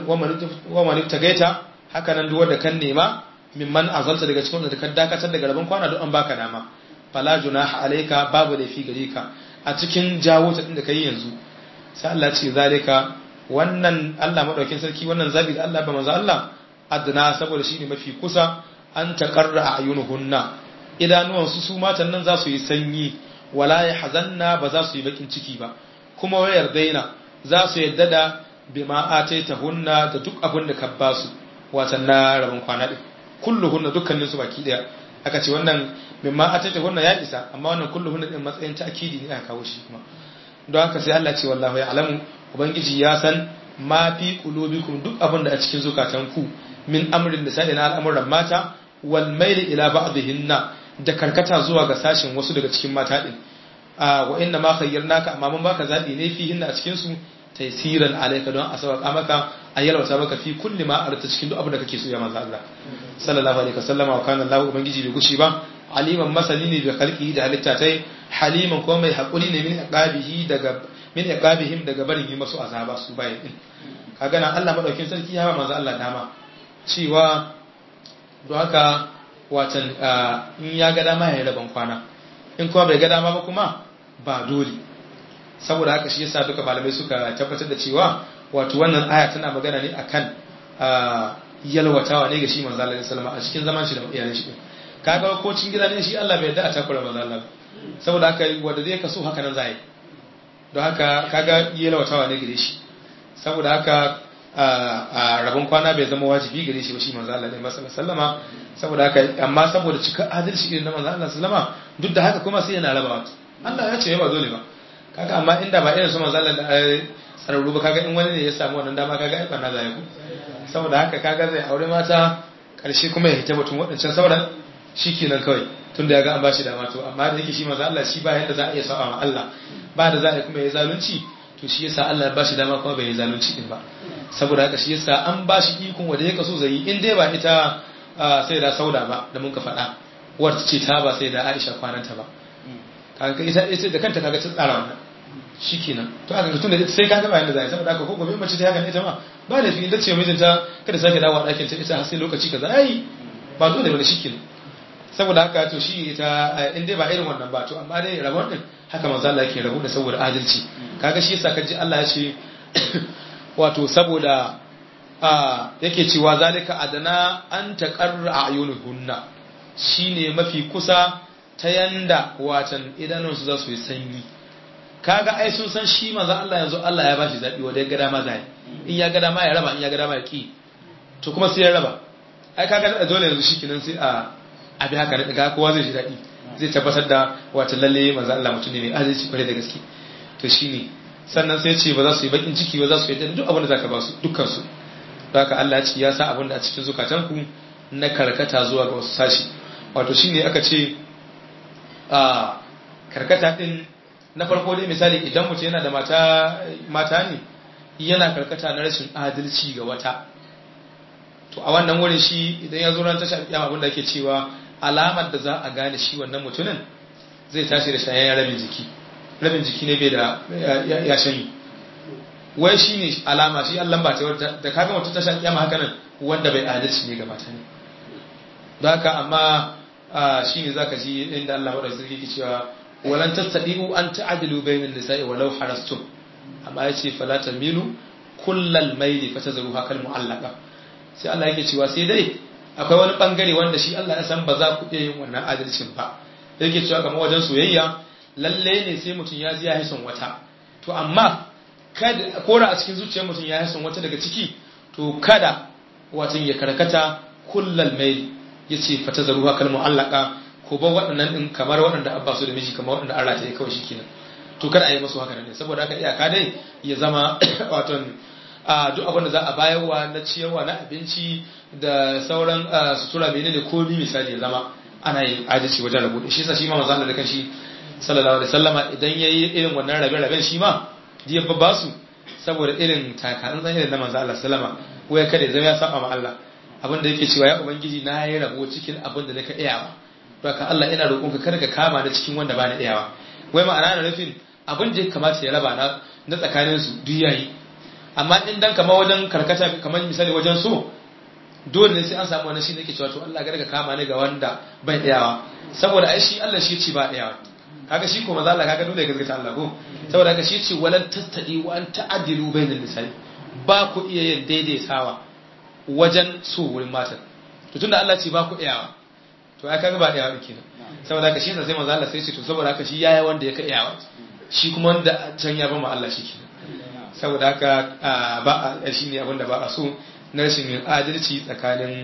B: wa man tagaita haka nan duwar da kan nema mimman azalta daga cikin da kan dakatar daga rabon kwana duk an baka dama fala junaha alayka babu laifi gare ka a cikin jawo ta din da kai yanzu sai Allah ce zalika wannan Allah madaukin sarki wannan zabi da Allah ba manzo Allah adna saboda shine mafi kusa an taqarra ayunuhunna idanuwan su su matan nan za su yi sanyi wala yahzanna ba za su yi bakin ciki ba kuma wayar daina za su yadda da bima ataita hunna da duk abin da ka ba su watan na rabin kwana din kulluhunna dukkanin su baki daya aka ce wannan bima ataita hunna ya isa amma wannan kulluhunna din matsayin ta'kidi ne aka kawo shi kuma don haka sai Allah ce wallahi ya alamu ubangiji ya san ma fi qulubikum duk abin da a cikin zukatanku min amrin da sai na al'amuran mata wal maili ila ba'dihinna da karkata zuwa ga sashin wasu daga cikin mata din wa inna ma khayyarnaka amma mun baka zabi ne fihinna a cikin su taysiran alayka don a sauka maka a yalwata maka fi kulli ma arta cikin duk abin da kake so ya manzo Allah sallallahu alaihi wasallam wa kana Allah ubangiji bai gushi ba aliman masani ne da khalqihi da halitta tai haliman kuma mai hakuri ne min iqabihi daga min iqabihim daga barin yi masu azaba su bayin din kaga nan Allah madaukin sarki ya ba manzo Allah dama cewa don haka watan in ya ga dama ya raban kwana in kuma bai ga dama ba kuma ba dole saboda haka shi yasa duka malamai suka tabbatar da cewa wato wannan aya tana magana ne akan yalwatawa ne ga shi manzo Allah sallama a cikin zaman shi da iyalan shi kaga ko cin gida ne shi Allah bai yarda a takura manzo Allah saboda haka wanda zai kaso haka nan zai don haka kaga yalwatawa ne gare shi saboda haka a rabon kwana bai zama wajibi gare shi ba shi manzo Allah ne sallama saboda haka amma saboda cika adalci irin na manzo Allah sallama duk da haka kuma sai yana rabawa Allah ya ce ba dole ba kaga amma inda ba irin su manzo Allah da sararru ba kaga in wani ne ya samu wannan dama kaga ai barna zai ku saboda haka kaga zai aure mata karshe kuma ya hita batun wadancan sauran shikenan kawai tunda ya ga an bashi dama to amma da yake shi manzo Allah shi ba yadda za a iya sa'a ma Allah ba da za a kuma ya zalunci to shi yasa Allah ya bashi dama kuma bai yi zalunci din ba saboda haka shi yasa an bashi ikon wanda ya kaso zai in dai ba ita sai da sauda ba da mun ka faɗa wata ce ta ba sai da Aisha kwananta ba kaga ita ita da kanta kaga ta tsara wannan shikenan to aka tunda sai kaga ba yanda zai saboda haka ko gobe mace ta haka ita ma ba da fi inda ce mijinta kada sake dawo a ɗakin ta ita har sai lokaci kaza ai ba dole bane shikenan saboda haka to shi ita in dai ba irin wannan ba to amma dai rabon din haka manzo Allah yake rabu da saboda adalci kaga shi yasa kaji Allah ya ce wato saboda yake cewa zalika adana an taqarra ayunuhunna shine mafi kusa ta yanda watan idanunsu za su yi sanyi kaga ai sun san shi manzo Allah yanzu Allah ya bashi zabi wanda ya ga dama zai in ya ga dama ya raba in ya ga dama ya ki to kuma sai ya raba ai kaga dole yanzu shikenan sai a abi haka da ga kowa zai ji dadi zai tabbatar da wata lalle manzo Allah mutum ne mai adalci kware da gaske to shine sannan sai ce ba za su yi bakin ciki ba za su yi duk abin da zaka ba su dukkan su haka Allah ya ce ya sa abin da a cikin zukatanku na karkata zuwa ga wasu sashi wato shine aka ce a karkata din na farko dai misali idan mutum yana da mata mata ne yana karkata na rashin adalci ga wata to a wannan wurin shi idan ya zo ran tashi kiyama abin da ake cewa alamar da za a gane shi wannan mutumin zai tashi da shayayen rabin jiki rabin jiki ne bai da ya shanyi wai shi ne alama shi allon ba ta da kaga mutum tashi kiyama haka nan wanda bai adalci ne gabata ne don haka amma shi ne za ka ji inda Allah wadda zai ke cewa walan tattaɗi'u an ta'adilu bayanin nisa'i walau harastum amma ya ce fala tamilu kullal maili fa tazaru hakal mu'allaka sai Allah yake cewa sai dai akwai wani bangare wanda shi Allah ya san ba za ku iya yin wannan adalcin ba yake cewa kamar wajen soyayya lalle ne sai mutum ya ji ya hison wata to amma kada kora a cikin zuciyar mutum ya hison wata daga ciki to kada watan ya karkata kullal maili yace fa tazaru hakal mu'allaka ko ba waɗannan din kamar waɗanda abba su da miji kamar waɗanda Allah ta yi kawai shikenan to kada a yi masu haka ne saboda haka iyaka dai ya zama waton a duk abin da za a bayarwa na ciyarwa na abinci da sauran sutura mene ne komi misali ya zama ana yin adalci wajen rabu shi sa shi ma manzo Allah da kanshi sallallahu alaihi wasallama idan yayi irin wannan rabe raben shi ma diya babba su saboda irin takarin zan irin na manzo Allah sallama waya kada ya zama ya saba ma Allah abin da yake cewa ya ubangiji na yi rabo cikin abin da naka iyawa baka Allah ina roƙonka kada ka kama da cikin wanda ba na iyawa wai ma'ana na nufin abin da ya kamata ya raba na na tsakanin su duk yayi amma in dan kamar wajen karkata kamar misali wajen so dole ne sai an samu wani shi ne ke cewa to Allah ga kama ne ga wanda bai iyawa saboda ai shi Allah shi ce ba iyawa kaga shi ko maza Allah kaga dole ya gaskata Allah ko saboda haka shi ce walan tastadi wa an ta'dilu bainal nisa'i ba ku iya yin daidaitawa wajen so wurin matan to tunda Allah ce ba ku iyawa to ai kaga ba iyawa kenan saboda haka shi sai maza Allah sai ce to saboda haka shi yayi wanda ya ka iyawa shi kuma wanda can ya ba mu Allah shi kenan saboda haka ba a shi ne abinda ba a so na rashin yin adalci tsakanin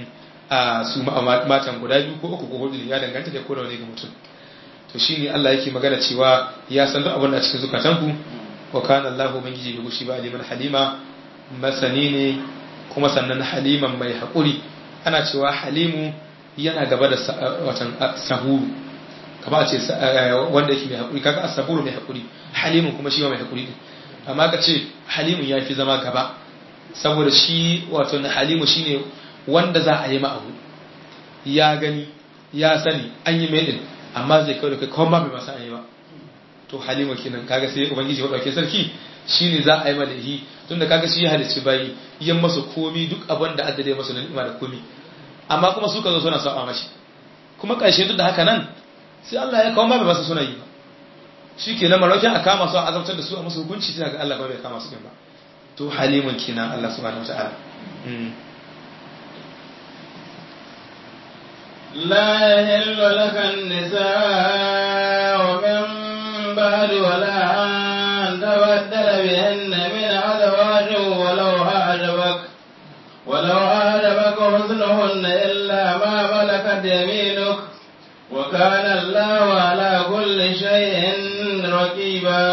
B: su matan guda biyu ko uku ko hudu ya danganta da kowane ga mutum to shi ne Allah yake magana cewa ya san duk abin da cikin zukatanku wa kana Allah ubangiji bai gushi ba aliman halima masani ne kuma sannan haliman mai haƙuri ana cewa halimu yana gaba da watan sahuru kama a ce wanda yake mai haƙuri kaga asaburu mai haƙuri halimun kuma shi ma mai haƙuri ne amma ka ce halimun ya fi zama gaba saboda shi wato na halimu shine wanda za a yi ma'abu ya gani ya sani an yi mai din amma zai kawo da kai kawai ma bai masa an yi ba to halimu kenan kaga sai ubangiji wa dauke sarki shine za a yi malahi tunda kaga shi ya halicci bayi yan masa komi duk abin da addade masa na ni'ima da komi amma kuma su ka zo suna saba mashi kuma ƙarshe duk da haka nan sai Allah ya kawo ma bai masa suna yi ba shi ke nan maraukin a kama su a azabtar da su a masu hukunci sai ga Allah ba bai kama su ba to halimun kenan Allah subhanahu wataala
A: لا يحل لك النساء من بعد ولا أن تبدل بهن من أزواج ولو أعجبك ولو أعجبك حسنهن إلا ما ملكت يمينك وكان الله على كل شيء رقيبا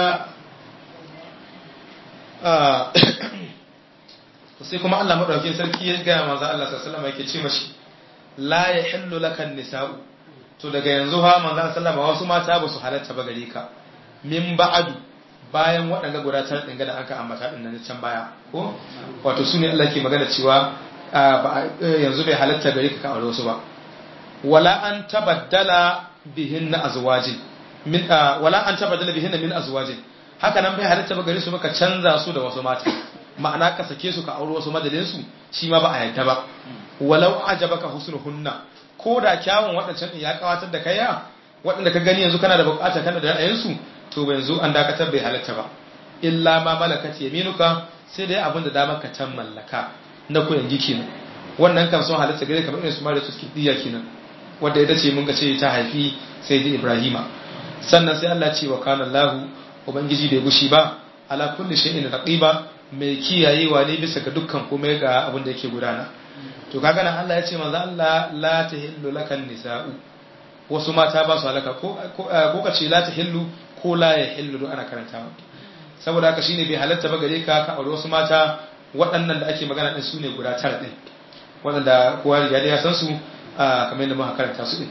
B: sai kuma Allah madaukakin sarki ya ga manzo Allah sallallahu alaihi wasallam yake ce mashi la yahillu lakan nisa'u to daga yanzu ha manzo sallallahu alaihi wasu mata ba su halatta ba gare ka min ba'adu bayan waɗanda guda tara dinga da aka ambata din nan can baya ko wato sune Allah ke magana cewa yanzu bai halatta gare ka ka aure wasu ba wala an tabaddala bihin na azwajin min wala an tabaddala bihin min azwajin haka nan bai halatta ba gare su ka canza su da wasu mata ma'ana ka sake su ka aure wasu madadin su shi ma ba a yadda ba walau ajabaka husnuhunna ko da kyawun waɗancan din ya kawatar da kaiya waɗanda ka gani yanzu kana da bukata kana da ra'ayin su to yanzu an dakatar bai halatta ba illa ma malakat yaminuka sai dai abin da damar ka can mallaka na koyan giki wannan kan sun halatta gare kamar irin su mara tuski diya kenan wanda ita ce mun ga ce ta haifi sai da Ibrahima sannan sai Allah ce wa kana Allahu ubangiji bai gushi ba ala kulli shay'in raqiba mai kiyayewa ne bisa ga dukkan komai ga abin da yake gudana to kaga nan Allah ya ce manzo Allah la tahillu lakan nisa'u wasu mata ba su halaka ko ko ka ce la ta hillu ko la ya hillu don ana karantawa saboda haka shine bai halatta ba gare ka ka aure wasu mata waɗannan da ake magana din su ne guda tara din waɗanda kowa riga da ya san su kamar yadda muka karanta su din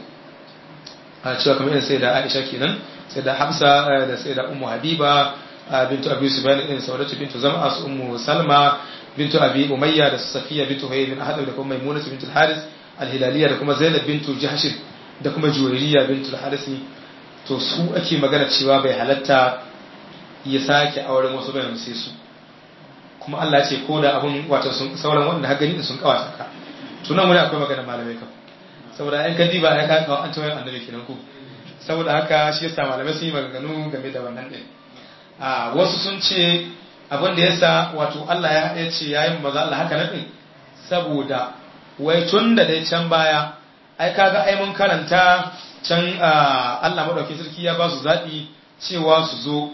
B: a cewa kamar yadda sai da Aisha kenan sai da Hafsa da sai da Ummu Habiba bintu Abi Sufyan din Saudatu bintu Zam'a su Ummu Salma bintu Abi Umayya da Safiya bintu Huyay bin Ahad da kuma Maimuna bintu Al-Haris Al-Hilaliya da kuma Zainab bintu Jahsh da kuma Juwayriya bintu Al-Harisi to su ake magana cewa bai halatta ya sake auren wasu bayan sai su kuma Allah ya ce ko da abun wato sun sauran wanda har gani da sun kawata ka tunan wani akwai magana malamai kan saboda yan kadi ba ya ka kawo an tawaye annabi kenan ko saboda haka shi yasa malamai sun yi maganganu game da wannan din a wasu sun ce abin da yasa wato Allah ya ce yayin maza Allah haka nan din saboda wai tun da dai can baya ai kaga ai mun karanta can Allah madaukakin sarki ya ba su zaɓi cewa su zo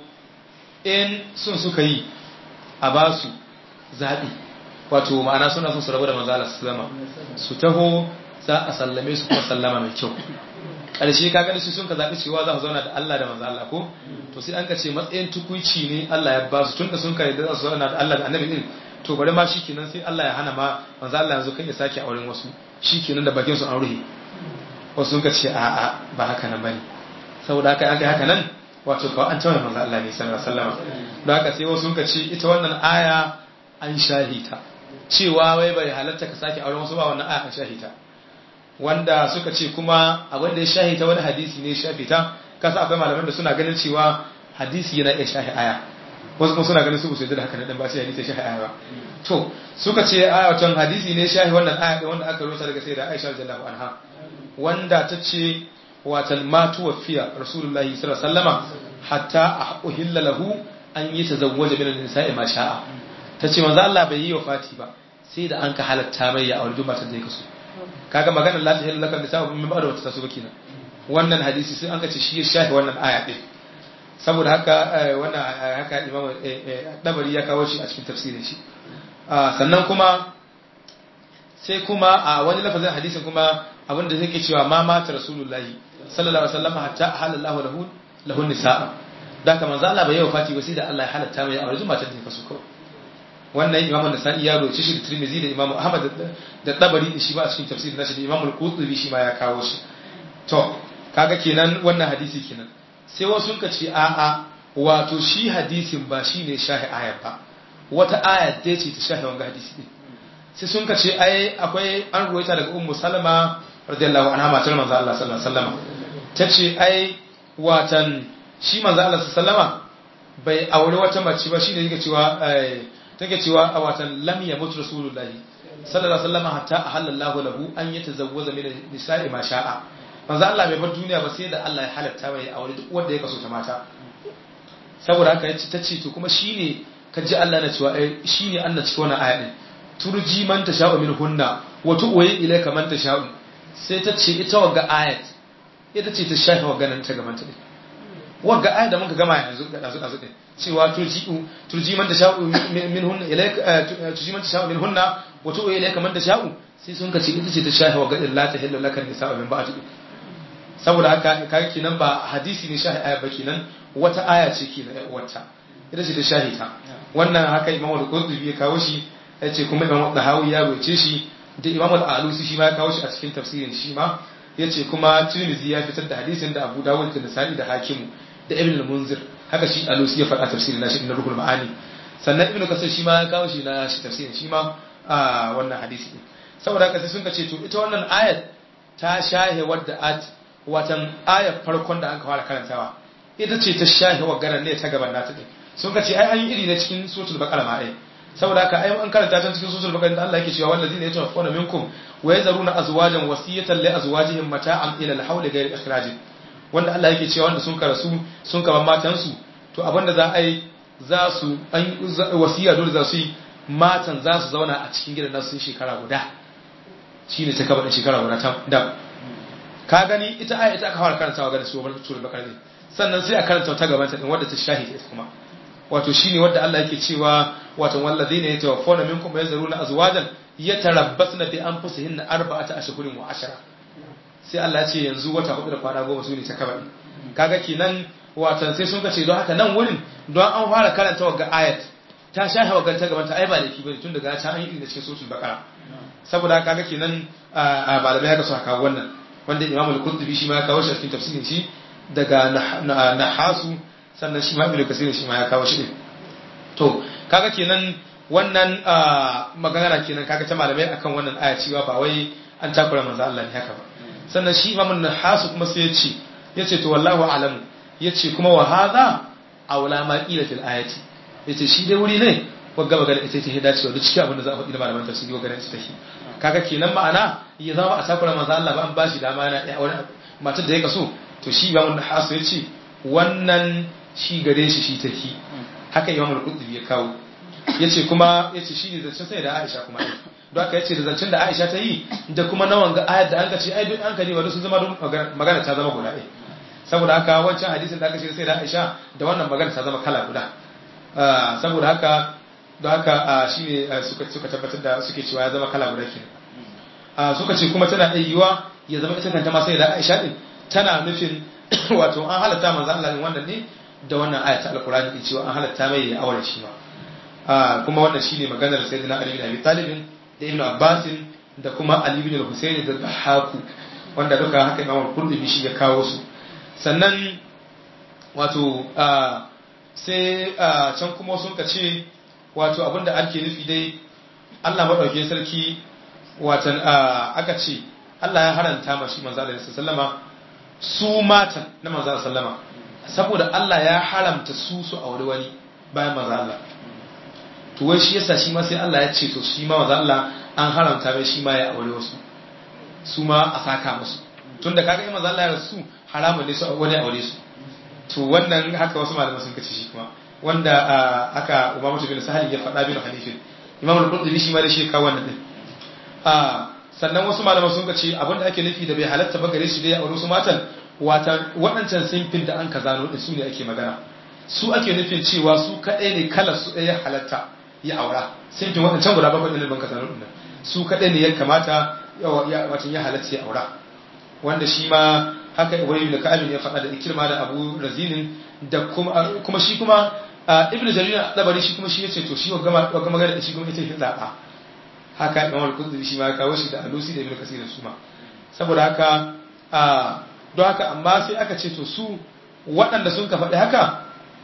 B: in sun suka yi a ba su zaɓi wato ma'ana suna son su rabu da manzo Allah sallama su taho za a sallame su kuma sallama mai kyau ƙarshe ka gani su sun ka zaɓi cewa za su zauna da Allah da manzo Allah ko to sai an ka ce matsayin tukuici ne Allah ya ba su tunda sun ka yarda za su zauna da Allah da annabi din to bari ma shikenan sai Allah ya hana ma manzo Allah yanzu kai ya sake auren wasu shikenan da bakin su an ruhe wasu sun ka ce a a ba haka nan bane saboda haka an kai haka nan wato kawai an tawaye manzo Allah ne sallallahu alaihi wasallam don haka sai wasu sun ka ce ita wannan aya an shahita cewa wai bai halatta ka sake auren wasu ba wannan aya an shahita wanda suka ce kuma abin da ya shahita wani hadisi ne shafita kasa akwai malaman da suna ganin cewa hadisi yana iya shahi aya wasu kuma suna ganin su su da haka na dan ba sai hadisi shahi aya ba to suka ce ayatan hadisi ne shahi wannan aya wanda aka rusa daga sai da Aisha radhiyallahu anha wanda ta ce watan matu wafiya rasulullahi sallallahu alaihi wasallama hatta uhilla lahu an yi tazawwaja min nisa'i ma sha'a tace manzo Allah bai yi wafati ba sai da an ka halatta mai ya aure duk matar da ya kaso kaga maganar la tahillu laka nisa'u min ba'da wata tasu kenan wannan hadisi sai an ka ce shi ya shahi wannan aya din saboda haka wannan haka imam dabari ya kawo shi a cikin tafsirin shi sannan kuma sai kuma a wani lafazin hadisin kuma abinda yake cewa ma mata rasulullahi sallallahu alaihi wasallam hatta halallahu lahu lahu nisaa da ka manzo Allah bai yi wafati ba sai da Allah ya halatta mai aure matar da kaso kawai wannan imamu nasa'i ya roce shi da tirmizi da imamu ahmad da tabari shi ba a cikin tafsir nashi da imamu al-qurtubi shi ma ya kawo shi to kaga kenan wannan hadisi kenan sai wasu ka ce a'a wato shi hadisin ba shine shahi ayat ba wata aya da ce ta shahi wanga hadisi din sai sun ka ce ai akwai an ruwaita daga ummu salama radiyallahu anha matar manzo Allah sallallahu alaihi wasallam tace ai watan shi manzo Allah sallallahu alaihi wasallama bai aure wata mace ba shine yake cewa take cewa a watan lam yamut rasulullahi sallallahu alaihi wasallam hatta ahallallahu lahu an yatazawwaza min nisa'i ma sha'a manzo Allah bai bar duniya ba sai da Allah ya halatta mai aure duk wanda ya kaso ta mata saboda haka yace tace to kuma shine kaji Allah na cewa ai shine Allah cikin wannan aya din turji man tasha'u min hunna wa tu'wi ilayka man tasha'u sai ta ce ita wagga ayat ita ce ta shafa wagga nan ta gaban ta din wagga ayat da muka gama yanzu da dazu dazu din cewa turji turji man tasha'u min hunna ilayka turji man tasha'u min hunna wa tu'wi ilayka man tasha'u sai sun ka ce ita ce ta shafa wagga illa ta hillu laka nisa'u min ba'd saboda haka kaga kenan ba hadisi ne shahi aya ba kenan wata aya ce kenan wata ita ce ta shahita wannan haka imamu al-qurtubi ya kawo shi yace kuma imamu dahawi ya roce shi da imamu al-alusi shi ma ya kawo shi a cikin tafsirin shi ma yace kuma tirmidhi ya fitar da hadisin da abu dawud da nasa'i da hakimu da ibn al-munzir haka shi alusi ya faɗa tafsirin nashi na ruhul ma'ani sannan ibnu kasir shi ma ya kawo shi na shi tafsirin shi ma a wannan hadisi saboda haka sai sun ka ce to ita wannan ayat ta shahe wadda at watan ayar farkon da an fara karantawa ita ce ta shahi wa garan ne ta gaban nata din sun ka ce ai an yi iri na cikin suratul baqara ma ai saboda haka ai an karanta ta cikin suratul baqara da Allah yake cewa wallazina yatawaffawna minkum wa yazaruna azwajan wasiyatan li azwajihim mata'an ila al-hawl ghayr ikhraj wanda Allah yake cewa wanda sun karasu sun kaban matan su to abinda za a yi za su an wasiya dole za su yi matan za su zauna a cikin gidan nasu shekara guda shine ta kaba shekara guda ta da ka gani ita aya ita aka fara karantawa ga su bar sura bakara ne sannan sai a karanta ta gaban ta din wadda ta shahida ita kuma wato shine wadda Allah yake cewa wato wallazina yatawaffawna minkum yazaruna azwajan yatarabbasna bi anfusihinna arba'ata ashhurin wa ashara sai Allah ya ce yanzu wata hudu da kwana goma su ne ta kabari kaga kenan watan sai sun kace don haka nan wurin don an fara karanta wa ayat ta sha hawa ganta gaban ta ai ba laifi bane tun daga ta an yi da cikin suratul baqara saboda kaga kenan a malamai haka su haka wannan wanda Imam al-Qurtubi shi ma ya kawo shi a cikin tafsirin shi daga nahasu sannan shi ma Ibn Kasir shi ma ya kawo shi to kaga kenan wannan magana kenan kaga ta malamai akan wannan aya cewa ba wai an takura manzo Allah ne haka ba sannan shi Imam nahasu kuma sai ya ce yace to wallahu a'lamu yace kuma wa hadha aula ma qila fil ayati yace shi dai wuri ne wagga magana ita ce dacewa duk cikin abin da za a faɗi da malaman tafsiri wagga ita take kaga kenan ma'ana ya zama a takura manzo Allah ba an bashi dama yana ya aure matar da ya kaso to shi ba wanda hasu yace wannan shi gare shi shi take haka Imam al-Qurtubi ya kawo yace kuma yace shi ne zancen sai da Aisha kuma don haka yace da zancen da Aisha ta yi da kuma nawan ga ayat da an ka ce ai duk an ka ne wanda sun zama magana ta zama guda ɗaya saboda haka wancan hadisin da aka ce sai da Aisha da wannan magana ta zama kala guda saboda haka don haka shi ne suka tabbatar da suke cewa ya zama kala guda kenan suka ce kuma tana iya yiwa ya zama ita kanta ma sai da Aisha din tana nufin wato an halatta manzo Allah din wannan ne da wannan ayat alqur'ani din cewa an halatta mai ya aure shi ma kuma wannan shine maganar sayyidina Ali bin Abi Talib da Ibn Abbas da kuma Ali bin Al-Husayn da Haku wanda duka haka Imam Qurtubi shi ya kawo su sannan wato sai can kuma sun ka ce wato abinda ake nufi dai Allah maɗauke sarki watan aka ce Allah ya haranta mashi manzo Allah sallama su matan na manzo sallama saboda Allah ya haramta su su aure wani bayan manzo Allah to wai shi yasa shi ma sai Allah ya ce to shi ma manzo Allah an haramta mai shi ma ya aure wasu su ma a saka musu tunda kaga in manzo Allah ya rasu haramun ne su wani aure su to wannan haka wasu malamai sun kace shi kuma wanda aka Umar bin Sahal ya faɗa bin Hanifin Imam al-Qurtubi shi ma da shi kawo wannan din sannan wasu malamai sun kace abinda ake nufi da bai halatta ba gare shi dai a wasu matan wata waɗancan sinfin da an ka zano din su ne ake magana su ake nufin cewa su kaɗai ne kalar su ɗaya halatta ya aura sinfin waɗancan guda bakwai ɗin ban ka zano din su kaɗai ne ya kamata wato ya halatta ya aura wanda shi ma haka Ibrahim da Ka'ab ya faɗa da Ikirma da Abu Razinin da kuma kuma shi kuma Ibn Jarir dabari shi kuma shi yace to shi wa gama wa gama da shi kuma ita ce zaba haka Imam Al-Qudri shi ma ya kawo shi da Alusi da Ibn Kasir su ma saboda haka don haka amma sai aka ce to su waɗanda sun ka faɗi haka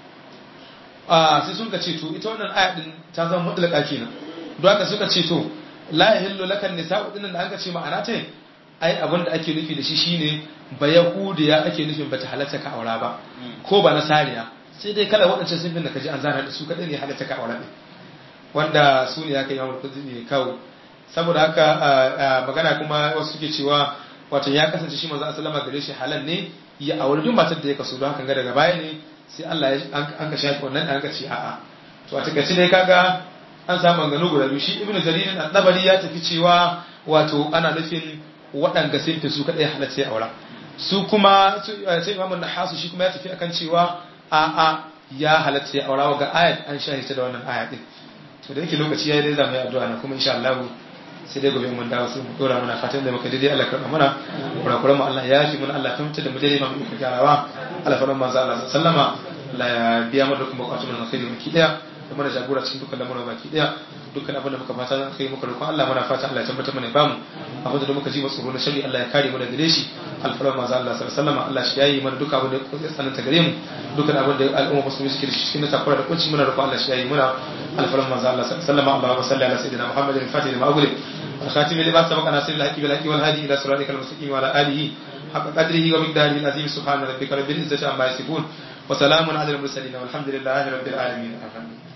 B: sai sun ka ce to ita wannan aya din ta zama mutlaka kenan don haka suka ce to la yahillu lakan nisa'u dinnan da aka ce ma'ana ta ai abin da ake nufi da shi shine ba yahudiya ake nufin bata halatta ka aura ba ko ba nasariya sai dai kala waɗancan sun da kaji an zana da su kadai ne halatta ka aura ne wanda su ne aka yi mamar kudi ne kawo saboda haka magana kuma wasu suke cewa wato ya kasance shi manzo sallama gare shi halal ne ya auri duk matar da ya kaso don haka ga daga baya ne sai Allah ya an ka shafi wannan an ka ce a'a to a takaice dai kaga an samu maganganu guda biyu shi ibnu jarir al-dabari ya tafi cewa wato ana nufin waɗanda sun fi su kaɗai halatta ya aura su kuma sai imamun na hasu shi kuma ya tafi akan cewa a a ya halatta ya aura ga ayat an shahita da wannan ayat din to da yake lokaci yayi dai zamu yi addu'a na kuma insha Allah sai dai gobe mun dawo sai mu dora mana fatan da muka daidai Allah karɓa mana kurakuran mu Allah ya yafi mun Allah fahimta da mu daidai ma mu gyarawa Allah faran manzo Allah sallama Allah ya biya mu da kuma bukatun mu alkhairi baki daya da mana jagora cikin dukkan lamuran baki daya dukkan abin da muka fata zan kai muka roƙon Allah muna fata Allah ya tabbatar mana bamu abin da muka ji ba tsoro na shari Allah ya kare mu daga gare shi alfarar manzo Allah sallallahu alaihi wasallam Allah shi yayi mana dukkan abin da ya tsananta gare mu dukkan abin da al'umma musulmi suke da shi cikin takura da kunci muna roƙon Allah shi yayi muna alfarar manzo Allah sallallahu alaihi wasallam Allahumma salli ala sayyidina Muhammadin al-fatih lima ughliq الخاتم لما سبق ناصر الحق بالحق والهادي الى صراطك المستقيم وعلى اله حق قدره ومقداره العظيم سبحان ربك رب العزه عما يصفون وسلام على المرسلين والحمد لله رب العالمين